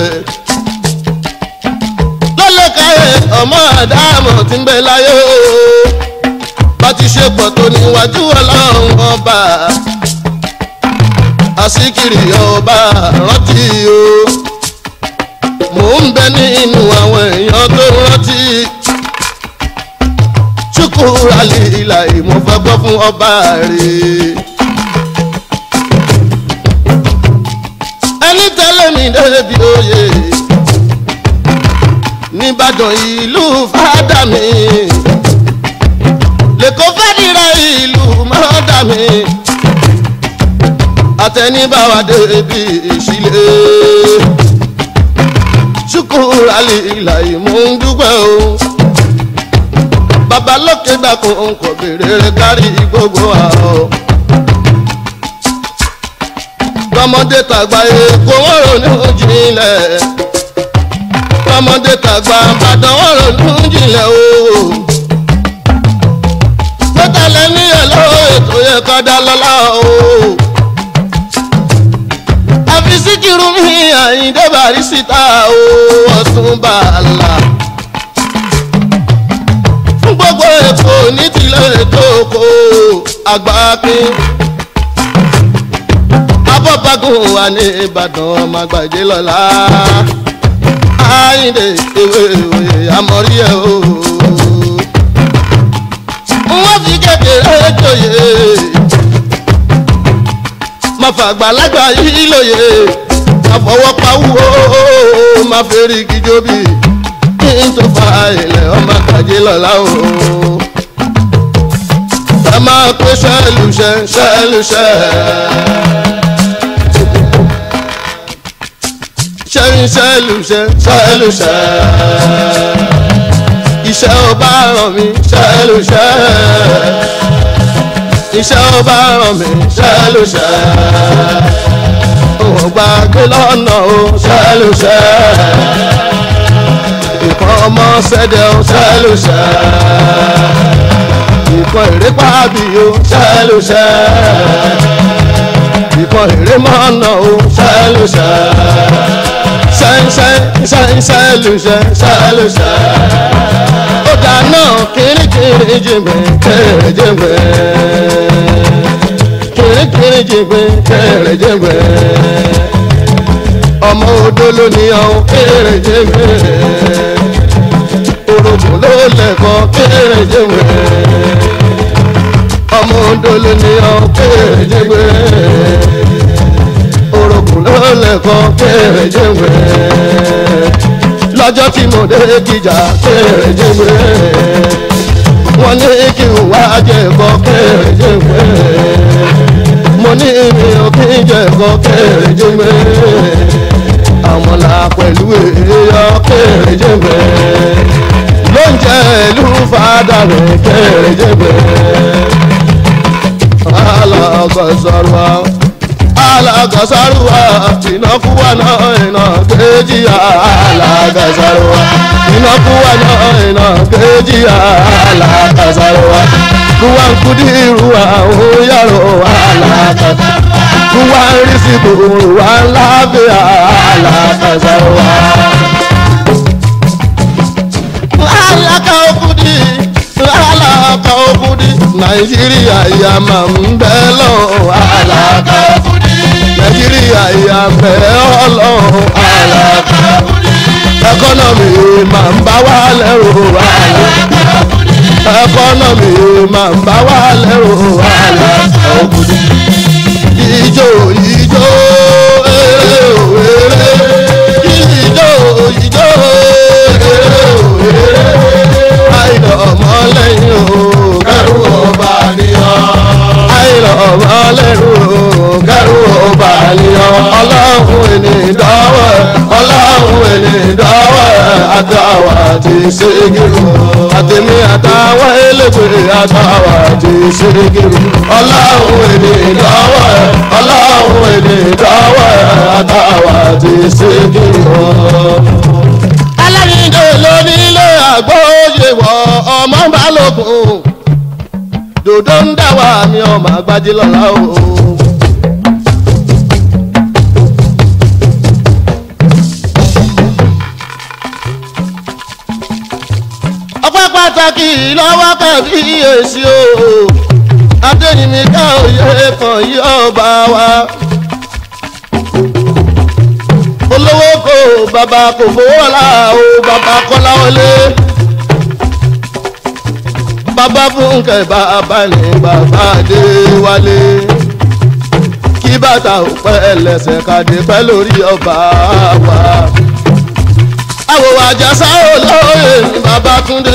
lọ́lẹ́kàyẹ ọmọ àdámọ̀ tí ń bẹ láyé o bá ti ṣe pọ̀ tó níwájú ọlọ́run ọba àsìkiri ọba rántí o mò ń bẹ nínú àwọn èèyàn tó rántí ṣùkúrú àlìlà ìmọ̀fẹ́ gbọ́ fún ọba rẹ̀ àtẹnibáwa débi ìṣílẹ̀ ṣùkúrà lílà ìmú ń dúpẹ́ o babalókè dákun kò béèrè kárí gbogbo àọ́ tọmọdé tàgbà èkó wọn ronú jinlẹ̀ tọmọdé tàgbà àbàdàn wọn ronú jinlẹ̀ o tọ́tàlẹ́ ní ẹ̀lọ́ ètò yẹ ká dá lọ́lá o àfi síkìrù mi àyíndé Bàrísítà o ọ̀tún bàálà fún gbogbo èkó ní tilẹ̀ ètò oko àgbákin abọ́bagún wà ní ìbàdàn ọmọ àgbàjẹ́ lọ́la àyìndé ewé ìwé àmọ́rí ẹ̀ o. wọ́n fi kékeré jòyè má fàgbàlagbà yìí lóye má fọwọ́ pawúwo má fèrè kíjọbí kí n tó fa ilẹ̀ ọmọ àgbàjẹ́ lọ́la o. ẹ máa pé ṣẹ́lùṣẹ́ ṣẹ́lùṣẹ́. ṣẹ́yìn ṣẹ́lùṣẹ́ ṣẹ́lùṣẹ́ iṣẹ́ ò bá ràn mí ṣẹ́lùṣẹ́ iṣẹ́ ò bá ràn mí ṣẹ́lùṣẹ́ òun gbàgbé lọ́nà o ṣẹ́lùṣẹ́ ìkan ọmọ ṣẹ́dẹ̀ o ṣẹ́lùṣẹ́ ìkan ìrẹ́pà bí o ṣẹ́lùṣẹ́ ìkan ìrẹ́mọ̀nà o ṣẹ́lùṣẹ́ ṣẹ́ńṣẹ́ńṣẹ́ńṣẹ́lùṣẹ́ ṣẹ́lùṣẹ́. ó dáná kìrìkìrì jìnbẹ̀ kẹrẹ jìnbẹ̀ kìrìkìrì jìnbẹ̀ kẹrẹ jìnbẹ̀ ọmọ odó ló ní ọ̀hún kẹrẹ jìnbẹ̀ orogún ló lẹ̀kọ́ kẹrẹ jìnbẹ̀ ọmọ odó ló ní ọ̀hún kẹrẹ jìnbẹ̀ orogún ló lẹ́kọ́ kéré jẹ́wé lọ́jọ́ tí mo dé gíjà kéré jẹ́wé wọ́n ní kí n wá jẹ̀kọ́ kéré jẹ́wé mo ní mi ò kí n jẹ̀kọ́ kéré jẹ́wé àwọn là pẹ̀lú èèyàn kéré jẹ́wé ló ń jẹ́ ìlú fàdà rẹ̀ kéré jẹ́wé alọ́kọ̀ sọ̀rọ̀ àwọn alagasaruwa inakuwa na ina keji alagasaruwa inakuwa na ina keji alagasaruwa kuwa nkudiruwa oyaro alagasaruwa kuwa risikuruwa lafiya alagasaruwa. alaka okudi alaka okudi nàìjíríà ìyá máa ń bẹ́ lọ́wọ́ alaka okudi nàìjíríà ìyá bẹ́ ọlọ́run alaka okudi ẹkọ́nọ́mì máa ń bá wa lẹ́rù alaka okudi ẹkọ́nọ́mì máa ń bá wa lẹ́rù alaka okudi ìjó ìjó eré òwéré ìjó ìjó eré òwéré àìlọ ọmọ lẹ́yìn o kẹrù ọba nìyàn àìlọ ọmọ lẹ́rù o kẹrù ọba nìyàn ọlọ́run ẹni dọ́wọ́ ọlọ́run ẹni dọ́wọ́ àtàwà ti ṣègìrì àtẹ̀mí àtàwà ẹlẹ́gbẹ̀ àtàwà ti ṣègìrì ọlọ́run ẹni dọ́wọ́ ọlọ́run ẹni dọ́wọ́ àtàwà ti ṣègìrì alárìndé lónílé àgbóyè wọ ọmọ balógun dòdò ń dá wà mí ọmọ àgbájí lọ́la o. ọpẹ́ pàtàkì lọ́wọ́ kàbí èsì o adéyìnmíkà òye kan yí ọba wa olówó kò bàbá kò fowó ọ̀la o bàbá kọ́lá wọlé bàbá fúnkẹ́ bàbá ní bàbá dé wálé kí bàtà ò pẹ́ lẹ́sẹ̀ kàdé pẹ́ lórí ọba wa àwòwò àjàsá olóyè ní bàbá túndé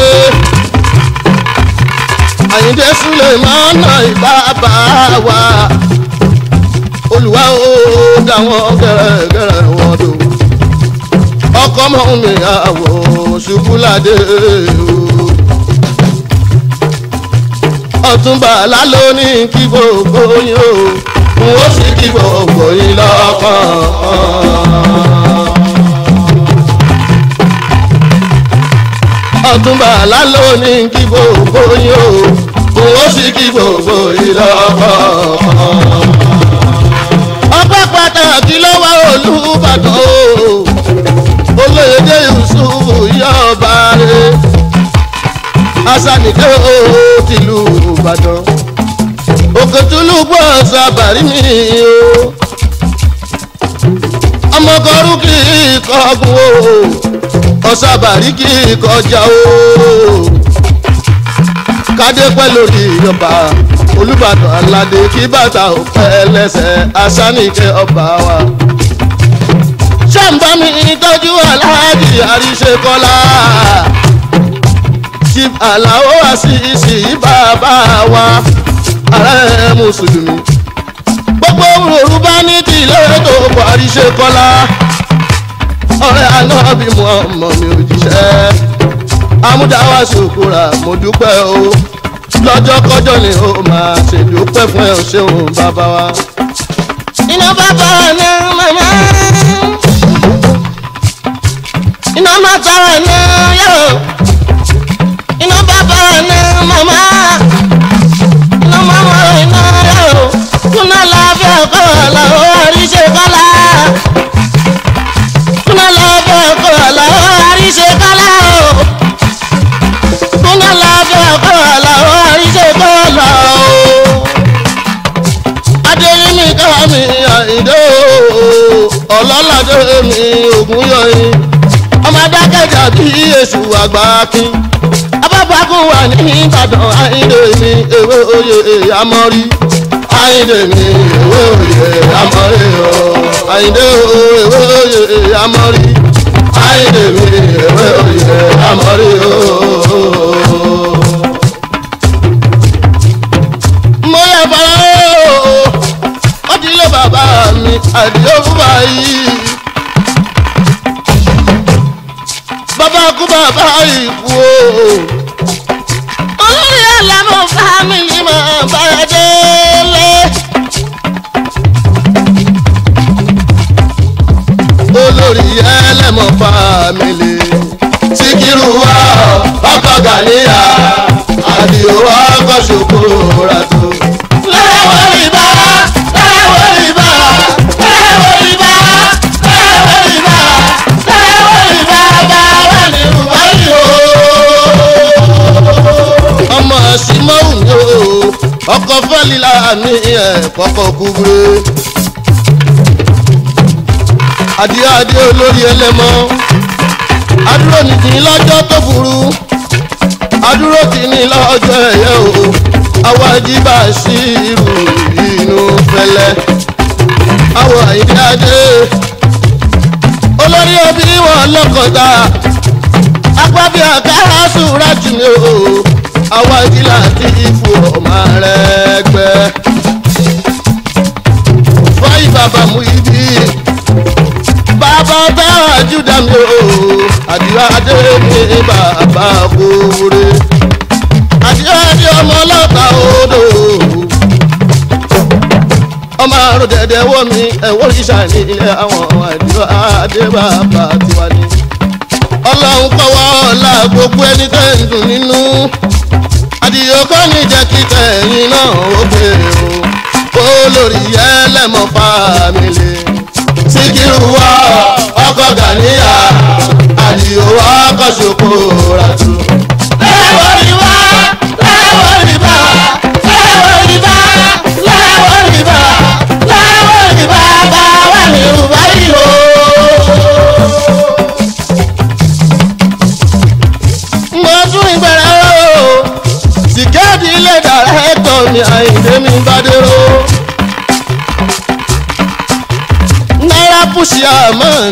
àyíndé súlẹ̀ mọ́nà ìbá bá wa olùwà dá wọn gẹ́rẹ́gẹ́rẹ́ wọn dò ọkọ mọ mi àwọ̀ ṣubúládé o ọ̀túnba lálọ́ ní kí gbogbo yín o n ó sì kí gbogbo yín lọ́kàn. ọ̀túnba lálọ́ ní kí gbogbo yín o n ó sì kí gbogbo yín lọ́kàn. ọpẹ́ pàtàkì lọ́wọ́ olùbàdàn o olóyèdè yusufu yọba rẹ asanike o tìlú ìbàdàn òkètúlù gbọ́ sábàrí mi o ọmọkọrú kì í kọgun o ọ̀sàbàrí kì í kọjá o kádé pẹ́ lórí ìjọba olùbàdàn aládé kí bàtà ò pẹ́ lẹ́sẹ̀ asanike ọba wa ṣàǹbá mi tọ́jú aláàjì àríṣekọ́lá chief aláwọ àṣìṣì bàbá wa ààrẹ mùsùlùmí gbogbo yorùbá ní tìlẹ̀ tó kọ àríṣekọ́lá ọ̀rẹ́ anábì mu ọmọ mi ò jíṣẹ́ amúdáwá ṣòkòrà mo dúpẹ́ o lọ́jọ́ kọjọ́ ni ó máa ṣèdúpẹ́ fún ẹ ò ṣeun bàbá wa. iná bàbá ní màmá iná máa tara ní yóò iná bàbá ní màmá iná màmá iná yóò kúnná lábẹ́ ọkọ̀ làwọn àríṣe kọ́lá kúnná lábẹ́ ọkọ̀ làwọn àríṣe kọ́lá o kúnná lábẹ́ ọkọ̀ làwọn àríṣe kọ́lá o adéyínmí ká mi àìdó ọlọ́ládé mi ògùn yọyin ọmọ adákẹ́jà bí èṣù àgbà kín abábákú wà ní ìbàdàn àìdè mi ewé oyè àmọ́rí àìdè mi ewé oyè àmọ́rí o àìdè ewé oyè àmọ́rí àìdè mi ewé oyè àmọ́rí o. mo yẹ bàrà o ó ti lé bàbá mi àdìo fún báyìí. bàbá kú bàbá ìkú o. olórí ẹlẹ́mú fámìlì máa bá ẹ délé. olórí ẹlẹ́mú fámìlì. síkírù wá ọkọ̀ gàníyà àdìo ọkọ̀ ṣòkòrò tó. lẹ́wọ̀n ìbá lẹ́wọ̀n ìbá lẹ́wọ̀n ìbá lẹ́wọ̀n ìbá lẹ́wọ̀n ìbá bá wà ní ìwáyé o. ọmọ simon o ọkọ fẹlila ní ẹ kọkọ kúbre adìẹ adìẹ olórí ẹlẹmọ adúrò nìdí lọ́jọ́ tó burú adúró tì ní lọ́jọ́ ẹ̀yẹ o àwọn ajíbá sí irú inú fẹlẹ́ àwọn àyíké adé olórí òbí wọn lọ́kọ̀ọ́ta agbábí àkàrà sùúrà jù ní o àwọn ìdílé àti ipò ọmọ rẹ̀ gbẹ. fọyín bàbá mú ibi bàbá táwọn àjùdá mi o àdìrà adé ní bàbá kúrè àdìrà adé ọmọ ọlọ́ta odò ọmọ àrùn dẹ̀dẹ̀ wọ́ mi ẹ̀wọ́ ìṣà ní ilé àwọn àdìrà adé bàbá tiwa ni ọlọ́run kọ́wọ́ ọ̀la gbogbo ẹni tẹ́ ń dùn nínú àdìyó kọ́ ní jẹ́ kí tẹ̀yìn náà ó gbé o olórí ẹlẹ́mọ̀ fámìlì síkírù wá ọkọ̀ gàníyà àdìyó ọkọ̀ ṣòkò ràtú. lẹ́wọ̀n rí wá lẹ́wọ̀n rí bá lẹ́wọ̀n rí bá lẹ́wọ̀n rí bá lẹ́wọ̀n rí bá bá wà ní ìrùbáyìí o. mo tún ìgbẹ̀rẹ̀ o sìkẹ́ẹ̀dì ilé dàrẹ́tọ̀ mi àyìndé mi bá dérò náírà pùsì àmọ́n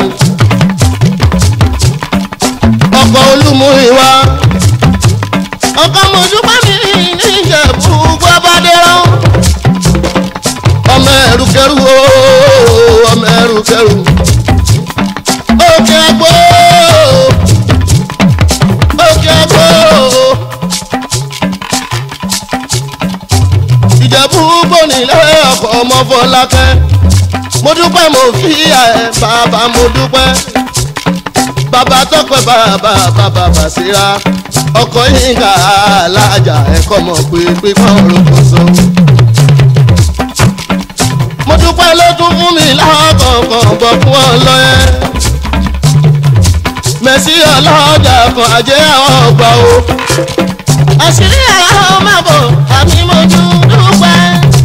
ọkọ̀ olúmú ìwà ọkọ̀ mọ̀júpá mi ní ìjẹ̀bú gbọ́ bá dérò ọmọ ẹ̀rùkẹ́rù o ọmọ kẹrùkẹrù òkè àgbo òkè àgbo ìjẹ̀bú gbònílẹ̀ ọkọ̀ ọmọ fọlákẹ́ mo dúpẹ́ mo fi ẹ̀ bàbá mo dúpẹ́ bàbá tọpẹ bàbá bàbá bàṣírà ọkọ yínká alájà ẹkọ mọ pé pípọn orúkọ so. mo dúpẹ́ ló tún fún mi lákọ̀ọ̀kan bọ̀ fún ọ lọ́yẹ́. mẹ̀sí ọlọ́jà kan àjẹ́ àwọn ọgbà o. àṣírí àwọn máa bọ̀ àmì mo tún dúpẹ́.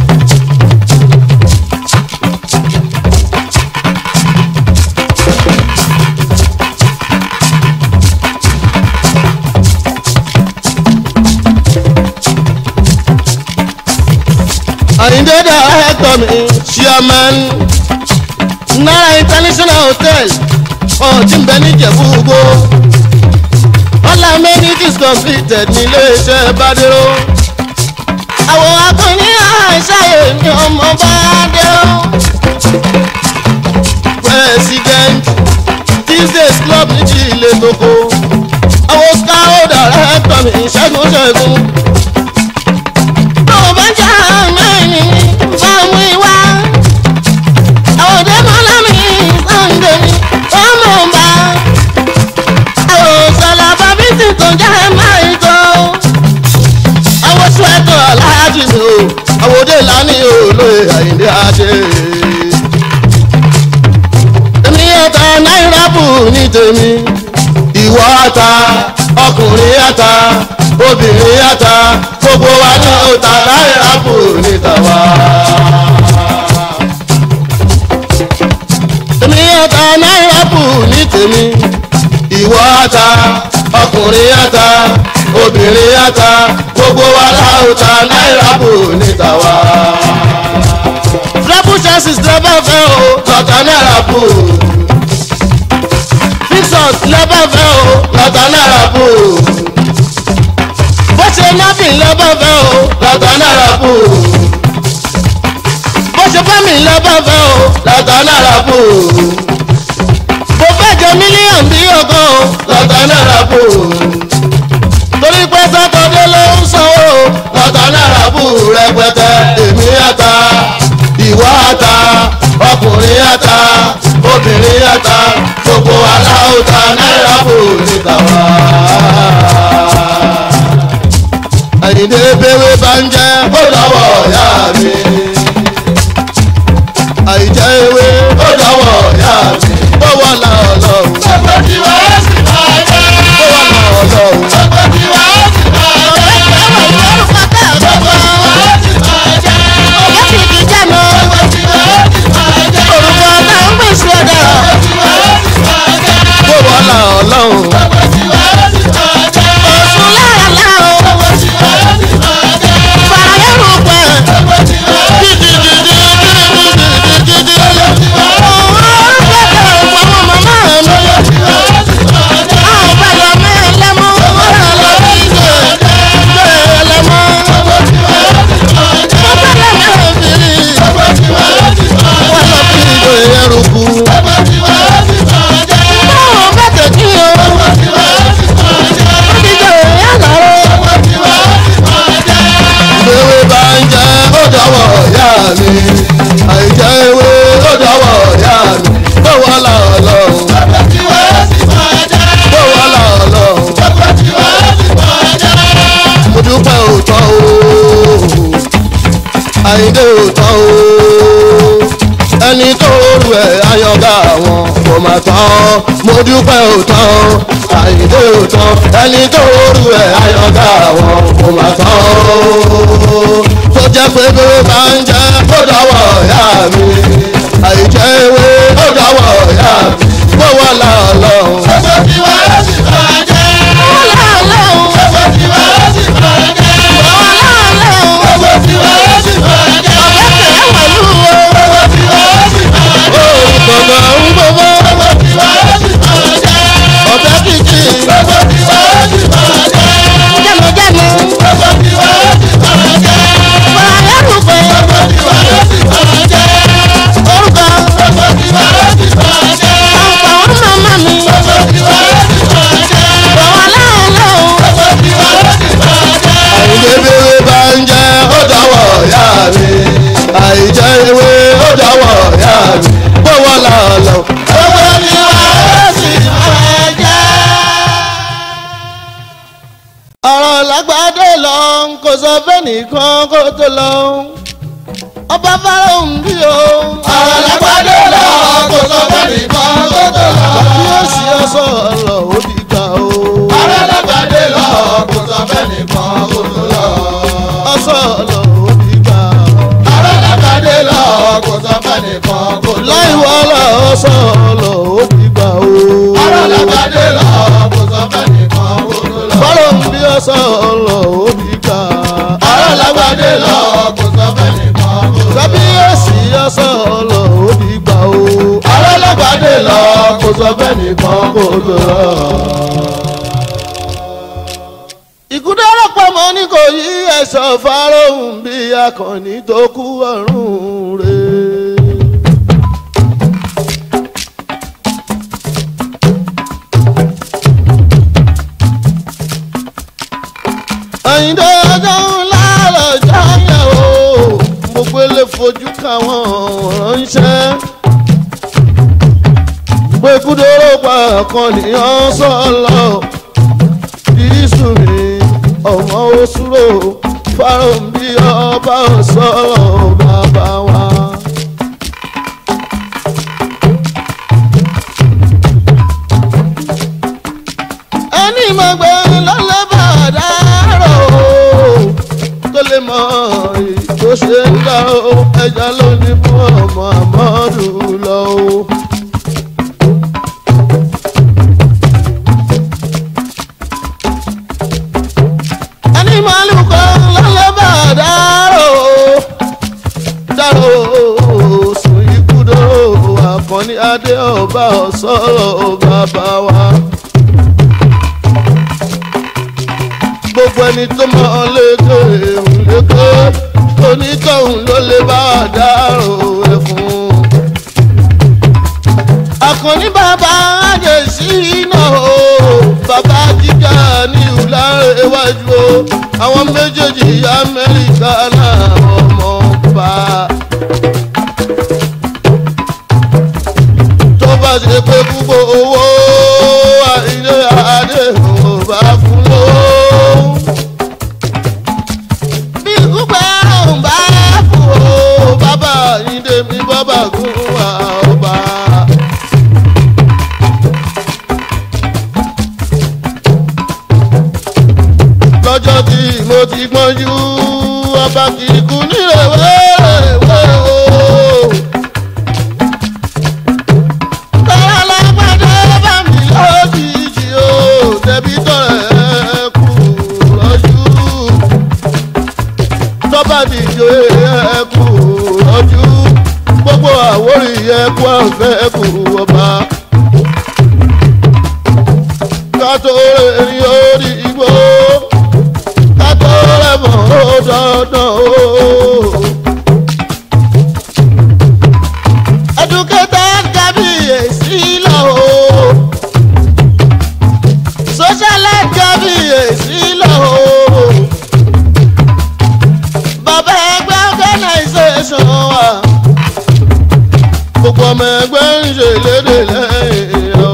àyíndé dàrẹ́tọ̀ mi chairman náírà international hotel ọ̀tí ń bẹ níjẹ̀bú gbó all amenities completed ní iléeṣẹ́ bádéró àwọn akọni àṣàyè ní ọmọ bádéró president tuesdays club ní ti ilé toko àwọn scout dàrẹ́tọ̀ mi ṣẹ́gun ṣẹ́gun tó bá jà mẹ́rin fáwọn ìwà àwọn òde mọ́lámì sànńdé ọmọ ọba àwọn òṣèlú àbábítì tó jẹ́ máa tó àwọn sùwẹ́tọ̀ aláàjì mi o àwọn òde lánì olóye àyíndé àṣẹ. èmi ọ̀tá náírà bù ní tèmi ìwọ ata ọkùnrin ata obìnrin ata gbogbo wa ní ọ̀tá náírà bù ní tàwa. èmi ọ̀tá náírà bù ní tèmi ìwọ ata ọkùnrin ata obìnrin ata gbogbo wa láwùjọ náírà bù ní tàwa. triple chances lọ́bọ̀ fẹ́ o lọ́tà náírà bù fixus lọ́bọ̀ fẹ́ o lọ́tà náírà bù bó ṣe nọ́bìn lọ́bọ̀ fẹ́ o lọ́tà náírà bù bó ṣe fẹ́mi lọ́bọ̀ fẹ́ o lọ́tà náírà bù bó fẹ́ jẹ mílíọ̀nù bí ọgọ́ o lọ́tà náírà bù torí pé sátọ́dé ló ń sanwó lọ́tà náírà bù rẹpẹtẹ èmi àta ìwọ àta ọkùnrin àta obìnrin àta gbogbo aláwùjọ náírà bù níta wá. àyìndé bẹ́wẹ́ bá ń jẹ́ ó lọ́wọ́ ọ̀yá mi. àìjẹ́ ewé ó lọ́wọ́ ọ̀yá mi. bọ́wọ́ la ọlọ́run. Gbogbo tí wàá sì máa jẹ́. bọ́wọ́ la ọlọ́run. Gbogbo tí wàá sì máa jẹ́. Gbogbo tí wàá sì máa jẹ́. Gbogbo tí wàá sì máa jẹ́. Gbogbo tí wàá sì máa jẹ́. bọ́wọ́ la ọlọ́run. Gbogbo tí wàá sì máa jẹ́. Gbogbo tí wàá sì máa jẹ́. Gbogbo tí wàá sì Ìwé bá ń jẹ́ ó dọ̀wọ́ ìyá mi. Àìjẹ́ ewé ó dọ̀wọ́ ìyá mi. Bọ́wọ́ la ọlọ́run. Bọ́wọ́ la ọlọ́run. Mo dúpẹ́ òótọ́ o. Àyíndé òótọ́ o. Ẹni tó rú ẹ̀ ayọ̀gá wọn kò mà tán. Mo dúpẹ́ òótọ́ o. Àyíndé òótọ́. Ẹni tó rú ẹ̀ ayọ̀gá wọn kò mà tán o. Tó jẹ́ pé bí ó bá ń jẹ́ ó dọ̀wọ́ ìyá mi. Àìjẹ́ ewé ó dọ̀wọ́ ìyá mi. Bọ́wọ́ la ọlọ́run. Gbọ̀ngàn ń gbọ́gbọ́. Ọ̀bẹ kìkì. nìkan kó tó lọ ọba fáráhùn bí o. Àràlágbádé lọ kò sọ fẹ́ nìkan kó tó lọ. bí ó sì ọsọ ọlọ ó di gbà o. Àràlágbádé lọ kò sọ fẹ́ nìkan kó tó lọ. ọsọ ọlọ ó di gbà. Àràlágbádé lọ kò sọ fẹ́ nìkan kó tó lọ. láì wọlé ọsọ ọlọ ó di gbà o. Àràlágbádé lọ kò sọ fẹ́ nìkan kó tó lọ. fáráhùn bí ọsọ ọlọ ó di gbà. Àràlágbádé lọ kò sọ fẹ́ nìkan kó tó lọ. kábíyèsí ọsọ ọlọ ó di gbà o. Àràlágbádé lọ kò sọ fẹ́ nìkan kó tó lọ. ìkúdọ́rọ̀ pọ̀mọ́ ní kò yí ẹ̀ṣọ́ fáráhùn bí akọni tó kú ọ̀run rẹ̀. àyíndé ọjọ́ ńlá lọ́jọ́ yẹn o gbogbo ilé fojú káwọn ránṣẹ́ pé kúdọ́rọ̀ pa akọnìyàn sọ́lọ́ jésù mi ọmọ òṣùrò fáwọn bí ọba sọ̀rọ̀ bàbá wa. ẹni mọ̀ gbé lọ́lẹ́ bá dárò tó lè mọ ètò ṣe ń lọ ẹja ló ní fún ọmọ àmọ́dù lọ. ẹni màálùú kan lọ́lẹ́ bá dárò dárò sùn ikú dó àkànní adé ọba ọ̀sọ́rọ̀ bàbá wa. gbogbo ẹni tó mọ lékè òun lékè onítọ̀hún ló lè bá dárò ẹ̀fún. àkànní bàbá àjèsí náà o bàbá jíjà ní ìlàrẹ̀ iwájú o àwọn méjèèjì amẹ́ríkà náà ọmọ bá. tó bá ṣe pé púpọ̀ owó àìlè adé ò bá fún lówó. bí púpọ̀ ò bá fún o bàbá ìdè mi bàbá gún wa ọba. lọ́jọ́ tí mo ti gbọ́njú ọba kì í kú nílẹ̀ wẹ́rẹ́wẹ́ o. Tọ́lá lágbàdo bá mi lójijì o, tẹ̀bí tọ̀rẹ́ kù lọ́jú. Tọ́ba dìjọ ẹ kù lọ́jú. Gbogbo àwòrì ẹ kú àfẹ́ kù ọba. Kátó rẹ̀ ní orí igbó kátó rẹ̀ mọ̀ ó dandan o. educated kábíyèsí lọ o. socialite kábíyèsí lọ o. bàbá ẹgbẹ́ organisation wa. gbogbo ọmọ ẹgbẹ́ ń ṣe lédè lẹ́yìn o.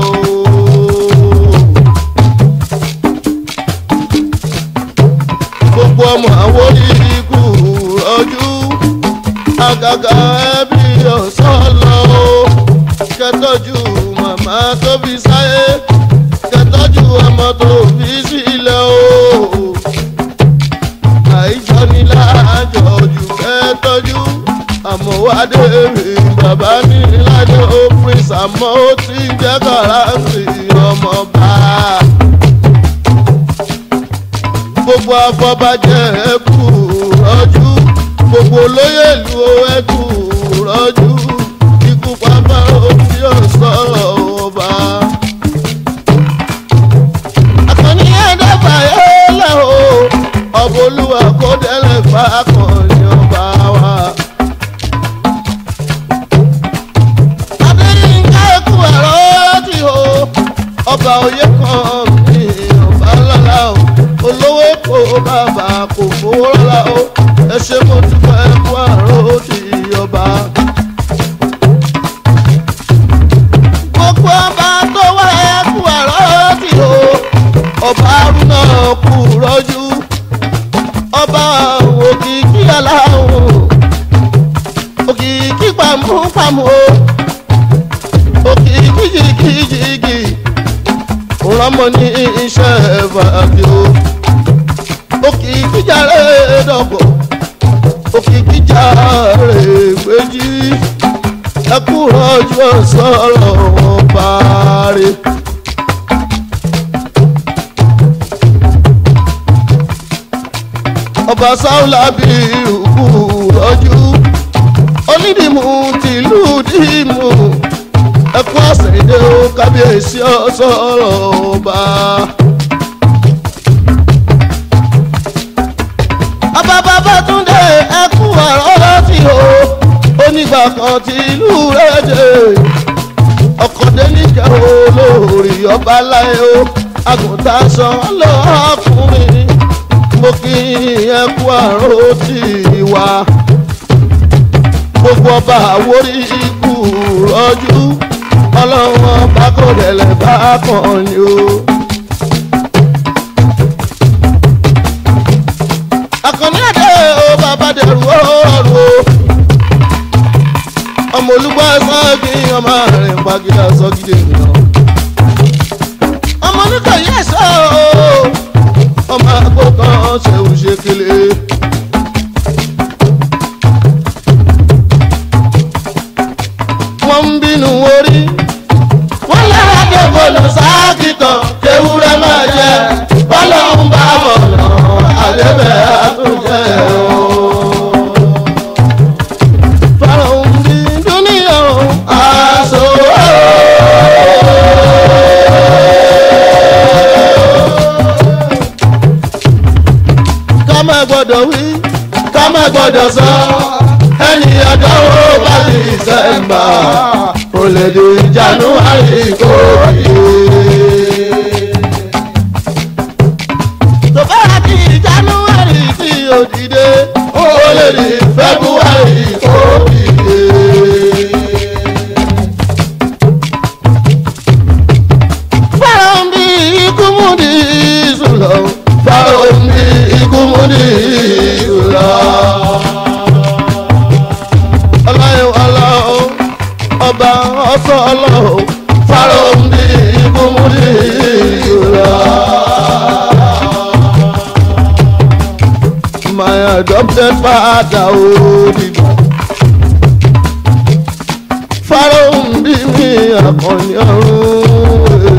gbogbo ọmọ àwọn onídìkú rọjú àgàgà ẹbí ọ̀sán lọ o kẹtọ́jú màmá tó fi sáyé kẹtọ́jú ọmọ tó fi sílẹ̀ o àìjọ ní láàjọ jù kẹtọ́jú àmọ́wádé rè bàbá mi lájọ ó prince àmọ́ ó ti jẹ́ kàráǹtì ọmọọba gbogbo afọbajẹ ẹkú rọjú gbogbo olóyè ìlú ẹkú rọjú ikú pápá òbí ọ̀sọ́rọ̀ ọba. akọni ẹ̀dẹ́gbà yóò lẹ̀ o ọba olúwa kó délẹ̀ fà akọni ọba wa. adéyínká ẹkú ẹ̀rọ ti o ọba òye kan mi ọba lọ́la o olówó kò bàbá kò fowó rárá o ẹ ṣe mo dúpẹ́ kú àrò ti ọba. gbogbo ọba tó wá ẹ kú àrò ti o ọba arúnà kú rọ́jú ọba pàmùpàmù o òkè kìjìkìjìkì rọmọ ní iṣẹ́ fàbí o òkè kíjà rẹ̀ dọ̀bọ̀ òkè kíjà rẹ̀ gbèjì ẹkú rọjò sọ̀rọ̀ wọn parí. ọba sáúlà bí ìrùkù rọjú onídìmú tìlú dìmú ẹkún àṣẹyìndé ó kábíyèsí ọsọrọ ọba. ọba Babátúndé ẹkún àrọ́lá tí o onígbà kan tí ìlú rẹ̀ dé ọkọ̀dé níkẹ́ olórí ọba láyé o àgùntàn sọ lọ́kùnrin mo kí ẹkú àrò tí wà gbogbo ọba àwórí ikú rọjú ọlọ́run ọba kò dẹ̀lẹ̀ bá kàn ní o. àkànní àdé o bàbá dẹrù ọrùn o ọmọ olúgbọ́ sọ́ọ́gì ọmọ rẹ̀ ń pagídá sọ́gídé ènìyàn ọmọ oníkàyí ẹ̀ṣọ́ o ọmọ àgbo kan ṣẹ̀wù ṣe kele. wọ́n ń bínú orí. wọ́n lára dé bọ́ọ̀lù sáàkì kan kéwúrẹ́ máa jẹ bọ́lá ń bá bọ̀ lọ àdébẹ̀ àtúnjẹ o. fáwọn ń bí dúníyàn aṣọ. ká má gbọ́dọ̀ wí ká má gbọ́dọ̀ sọ ẹni ọdọ́wọ́ bá di sẹ́mbà kò lè di january kò yé. tó bá di january tí o dìde ó lè di february kò yé. fáwọn bí ikú mú di ìṣúlọ fáwọn bí ikú mú di ìṣúlọ ọlọ́yìn ọlọ́run ọba ọ̀sọ́ ọlọ́run fáròǹdì ìbomúdì ìrora. my adopted father òdìgbà fáròǹdì mi àkànní ọ̀run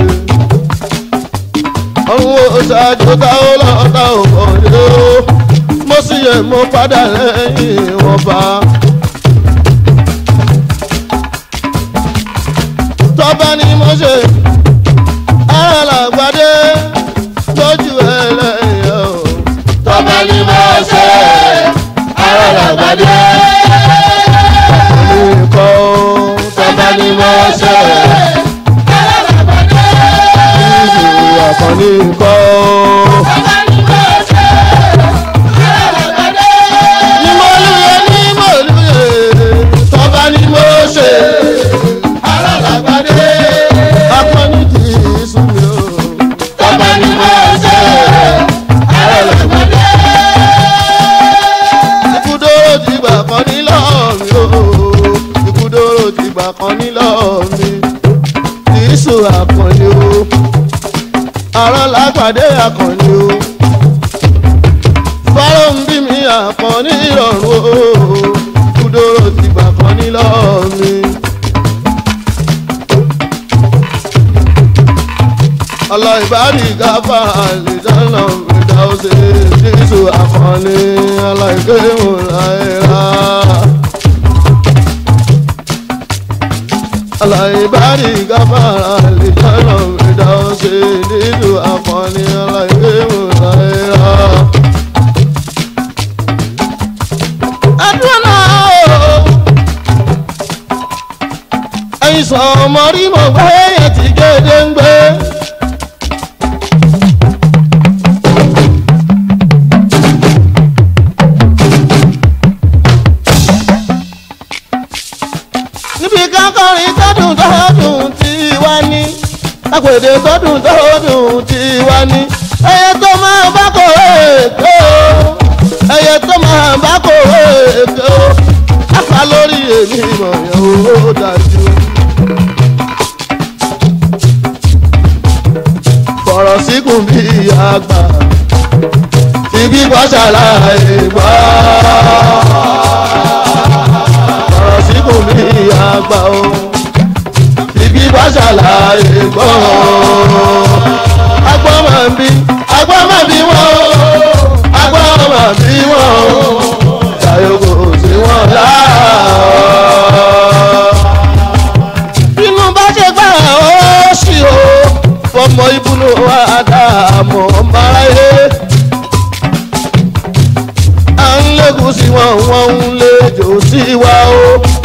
ọ̀run òṣàjò táwọn lọ́ta òkànlé ó mo sì yẹ mo padà lẹ́yìn wọn bá. tọ́ba ni mo ṣe alàgbàdé lójú ẹlẹ́yìn o. tọ́ba ni mo ṣe alàgbàdé. Olùkọ́ tọ́ba ni mo ṣe alàgbàdé. ìlú àkànní kọ́. tọ́ba ni mo ṣe alàgbàdé. Ní mo lùyẹ ní mo lùyẹ tọ́ba ni mo ṣe alàgbàdé. Akọni kì í sùn mí o. tọ́ba ni mo ṣe alàgbàdé. Ikúdóró ti gbà kan ní lọ́ọ̀mí o. Ikúdóró ti gbà kan ní lọ́ọ̀mí. Kì í sùn àkànní o. Àrọ́ lápàdé àkànní o. Fọ́lọ́ ń bí mi àkànní ìrọ̀rùn o. Ikúdóró ti gbà kan ní lọ́ọ̀mí. ọlọ ìbárí gáfà àlìdáná ìdáwọ́sẹ̀ jésù àkànní aláìkéwò láìra. ọlọ ìbárí gáfà àlìdáná ìdáwọ́sẹ̀ jésù àkànní aláìkéwò láìra. àdúrà náà o ẹ̀yin sọ ọmọ rí mọ̀ gbé yẹn ti gédé ń gbé. níbi kákọrin tọdún tọdún tí wá ní àpèdè tọdún tọdún tí wá ní ẹyẹ tó máa bá kò èkó ẹyẹ tó máa bá kò èkó afa lórí èmi mọ̀ yẹn ó dájú. fọ̀rọ̀ síkùn bí àgbà ti gbígbọ́ ṣàlàyé gbọ́. fọ̀rọ̀ síkùn bí àgbà o ti gbígbọ́ ṣàlàyé gbọ́. agbọ́n máa ń bí agbọ́n máa bí wọ́n o agbọ́n máa bí wọ́n o ṣàyòkò sí wọn láàá. inú bá ṣe gbà ó ṣì o fọmọ ibùnú àdàmọ̀ ọmọláyé. à ń lékun sí wọn wọn ń lejò sí wa o.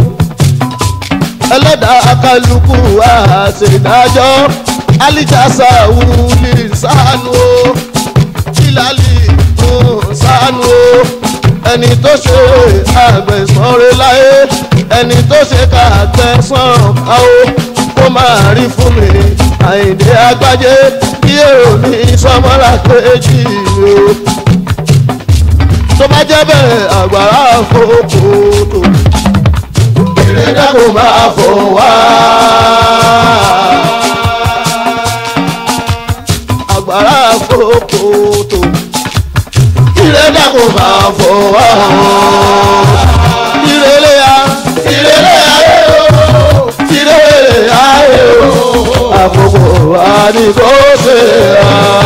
ẹlẹ́dàá kálukú àṣedájọ́ alíjàsá wúlì sánú o ìlàlì sánú o ẹni tó ṣe àgbẹ̀sánre láyé ẹni tó ṣe kàgbẹ̀sán káwó kó máa rí fún mi àyìndé agbájé kí èrò mi sọmọlá kejì o tó bá jẹ́ bẹ́ẹ̀ àgbàrá fòkòtò ìrẹ́dá kò máa fò wá. àgbàrá fòkòtò ìrẹ́dá kò máa fò wá. ìrẹ́lẹ̀ ya ìrẹ́lẹ̀ ayé o ìrẹ́lẹ̀ ayé o àkókò àdìgbò ṣe ya.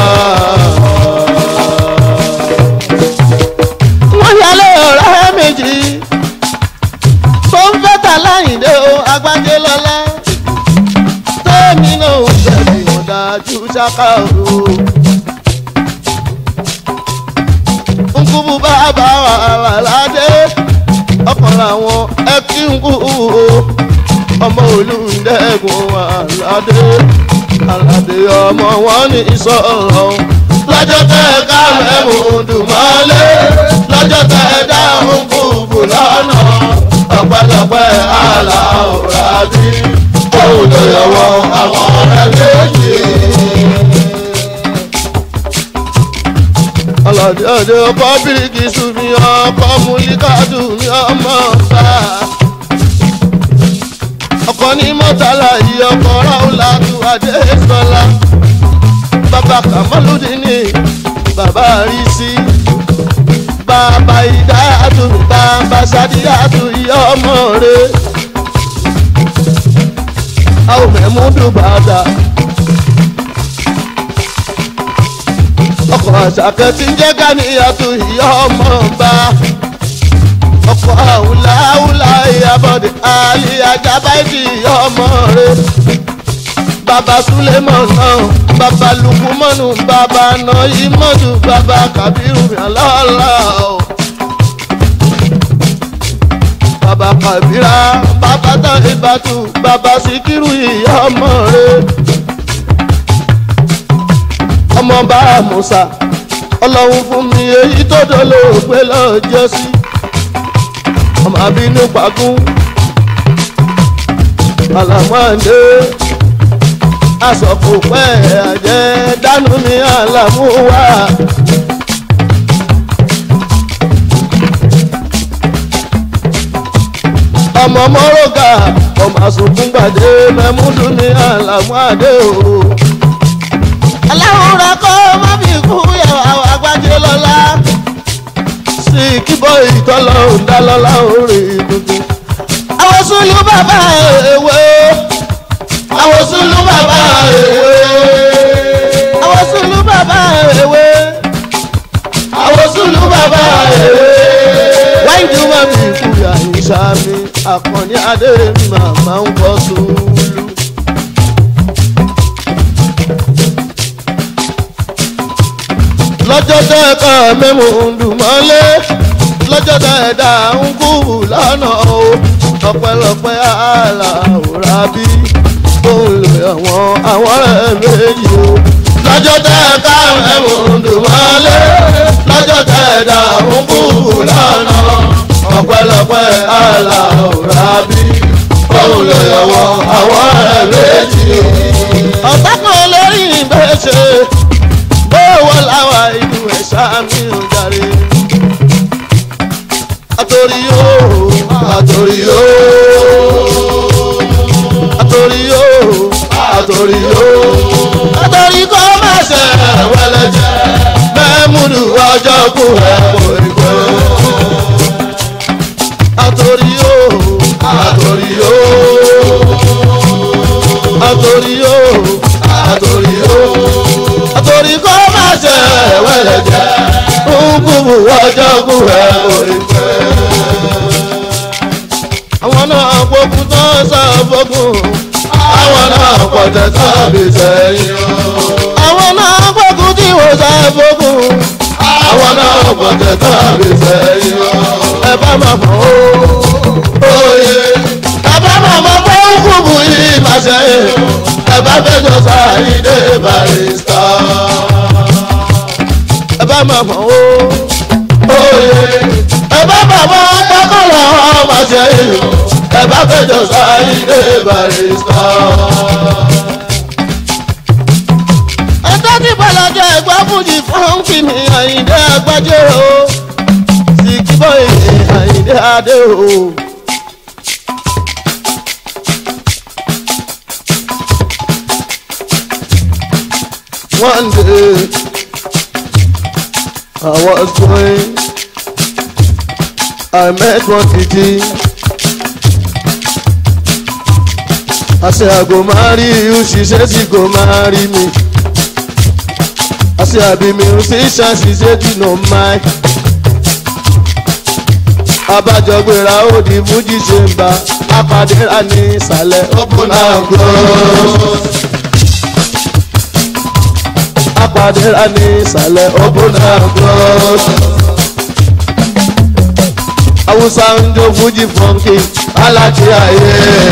wọ́n yálé ọ̀rẹ́ méjì tó ń fẹ́ tà láyìndé o agbájé lọ́lá tẹ́mi náà ń tẹ̀lé wọn dájú ṣáká o. nkúbu bàbá wà ládé ọkàn làwọn ẹkí nkú o ọmọ olùdẹ́gun wà ládé aládé ọmọ wọn ní sọ̀rọ̀ lọ́jọ́ tẹ́ ká mẹ́mú dùmọ́lé lọ́jọ́ tẹ́ dáhùn kúkú lọ́nà ọ̀pẹ̀lọpẹ̀ aláwòrán bí òun ló yọwọ́ àwọn ọ̀rẹ́ méjì. ọlọ́dẹ ọdẹ ọkọ bíríkì sùnmi ọkọ múlíkàdù ní ọmọ ọ̀sà ọkọ ní mọ́tàlá yìí ọkọ ráúlà tó adé sọlá bàbá kàmọ́lùdínì bàbá rí sí bàbá ìdáyàtò bàbá sádìyàtò ìyá ọmọ rẹ àwọn mẹ́múdù bàdà ọkọ̀ àṣàkẹ́ tí ń jẹ́ gánìyàtò ìyá ọmọ bá ọkọ̀ àwùláwùlá ìyàbọ̀dé àlì àjábáìdì ìyá ọmọ rẹ bàbá súlẹ̀mọ̀ náà bàbá lukumọ́nù bàbá nọ́yìmọ́dù bàbá kàbírù yànlọ́lá o. bàbá kàbírà bàbá tán ìbátú bàbá síkírù ìyá ọmọ rẹ. ọmọ bá musa ọlọ́run fún mi èyí tó dolóògbé lọ́jọ́ sí. ọmọ àbínú pagún àlàmọ́ndé asọ̀kò pẹ́ àjẹ́ dánú ní àlàmúwà. ọmọ mọ́rọ́gà ọmọ àsùnkún gbàdé mẹ́múdù ní àlàmúàdé o. aláwòrán kọ́ má fi kú yàrá àwọn agbájé lọ́la. sí kíbọ̀ ìtọ́lọ́ ń dá lọ́la orí tuntun. àwọn sùlù bàbá ewé àwọn sùlù bàbá ewé. àwọn sùlù bàbá ewé. àwọn sùlù bàbá ewé. wáyé tí wọ́n fi kúyà ìsàmì àkànní adé màmá ń kọ́ sùlù. lọ́jọ́ tẹ́ ẹ̀ka mẹ́mú ń dùn mọ́lé lọ́jọ́ tẹ́ ẹ̀dá ń kú lọ́nà o ọpẹ́lọpẹ́ àlàóra bí òun lè àwọn àwọn ọ̀rẹ́ méjì o. lọ́jọ́ tẹ́ ẹ ká ẹ̀mùndùn mọ́lé lọ́jọ́ tẹ́ ẹ dà ń kú lọ́nà ọ̀pẹ̀lọpẹ̀ aláwòrán bí òun lè àwọn àwọn ọ̀rẹ́ méjì o. ọ̀tá kan lórí ìgbésẹ̀ bówó làwọn ìlú ẹ̀ṣá mi ò jàre. àtòrí yóò àtòrí o àtòrí o àtòrí o àtòrí kò má ṣe wẹlẹjẹ mẹ́múdù ọjọ́ kù ẹ̀ kò rí pé àtòrí o àtòrí o àtòrí o àtòrí o àtòrí kò má ṣe wẹlẹjẹ nkùbù ọjọ́ kù ẹ̀ kò rí pé àwọn náà gbógun tó sá fógun àwọn náà pọ̀tẹ́ sábì sẹ́yìn o. àwọn náà gbógun tí wọ́n sá fógun àwọn náà pọ̀tẹ́ sábì sẹ́yìn o. ẹ bá máa mọ̀ ó òye ẹ bá máa mọ̀ pé ó kúbu yìí láṣẹ ẹ bá fẹjọ sáyidé barista. ẹ bá máa mọ̀ ó òye ẹ bá máa mọ̀ pákọ̀lọ̀ ọmọ ṣe ẹ bá fẹjọ sáyidé barista. ẹjọ́ tí bọ́lájọ́ ẹ̀gbọ́n fújì fún kìnnì àyíndé àgbájẹ́ o sì kí bọ́ọ̀lì àyíndé adé o. One day I was going, I met one titi. I say I go marry you, she said she go marry me. I say I be musician, she said you know my. Abájọ gbéra ó di Fuji chamber, apàdéra ní ìsàlẹ̀ open and close. Apàdéra ní ìsàlẹ̀ open and close. Awúsá ń jó Fuji funky, alájí ayé.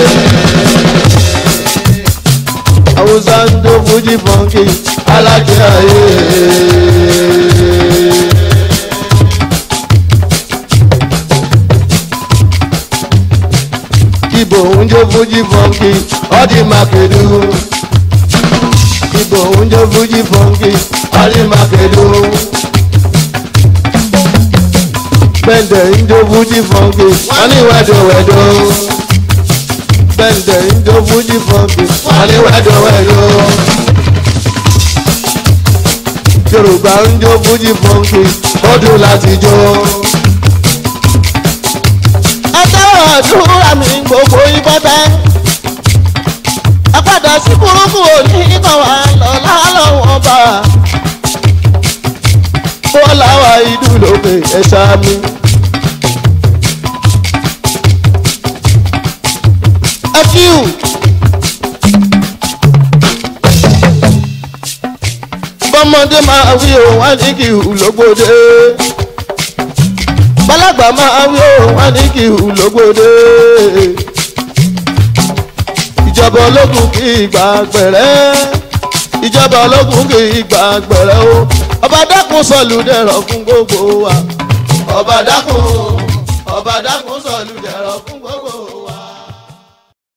Awúsá ń jó Fuji funky, alájí ayé. Ibo ń jó Fuji funky, ọdí Makedu. Ibo ń jó Fuji funky, ọdí Makedu. Bẹ́ndẹ̀ ń jó Fuji funky, wọ́n ní wẹ́dọ̀wẹ́dọ̀. Bẹ́ndẹ̀ ń jó Fuji funky, wọ́n ní wẹ́dọ̀wẹ́dọ̀. Yorùbá ń jó Fuji funky, ó dùn láti jó. Ẹ tẹ́wọ̀ àdúrà mi gbogbo ìbọ́tẹ́. Ẹ padà sí burúkú òní kan wà lọ́lá lọ́wọ́ bá. Bọ́lá wa ìdú lókè ẹ̀ṣá mi. Ẹ kíw. Bọ́mọdé máa wí òun wá ní kí ìhù lógbòde. Bálàgbà máa wí òun wá ní kí ìhù lógbòde. Ìjọba ológun kì í gbà gbẹ̀rẹ́. Ìjọba ológun kì í gbà gbẹ̀rẹ́ o. Ọba dákun sọ̀lù dẹ̀rọ̀ fún gbogbo wa. Ọba dákun, ọba dákun sọ̀lù dẹ̀rọ̀ fún.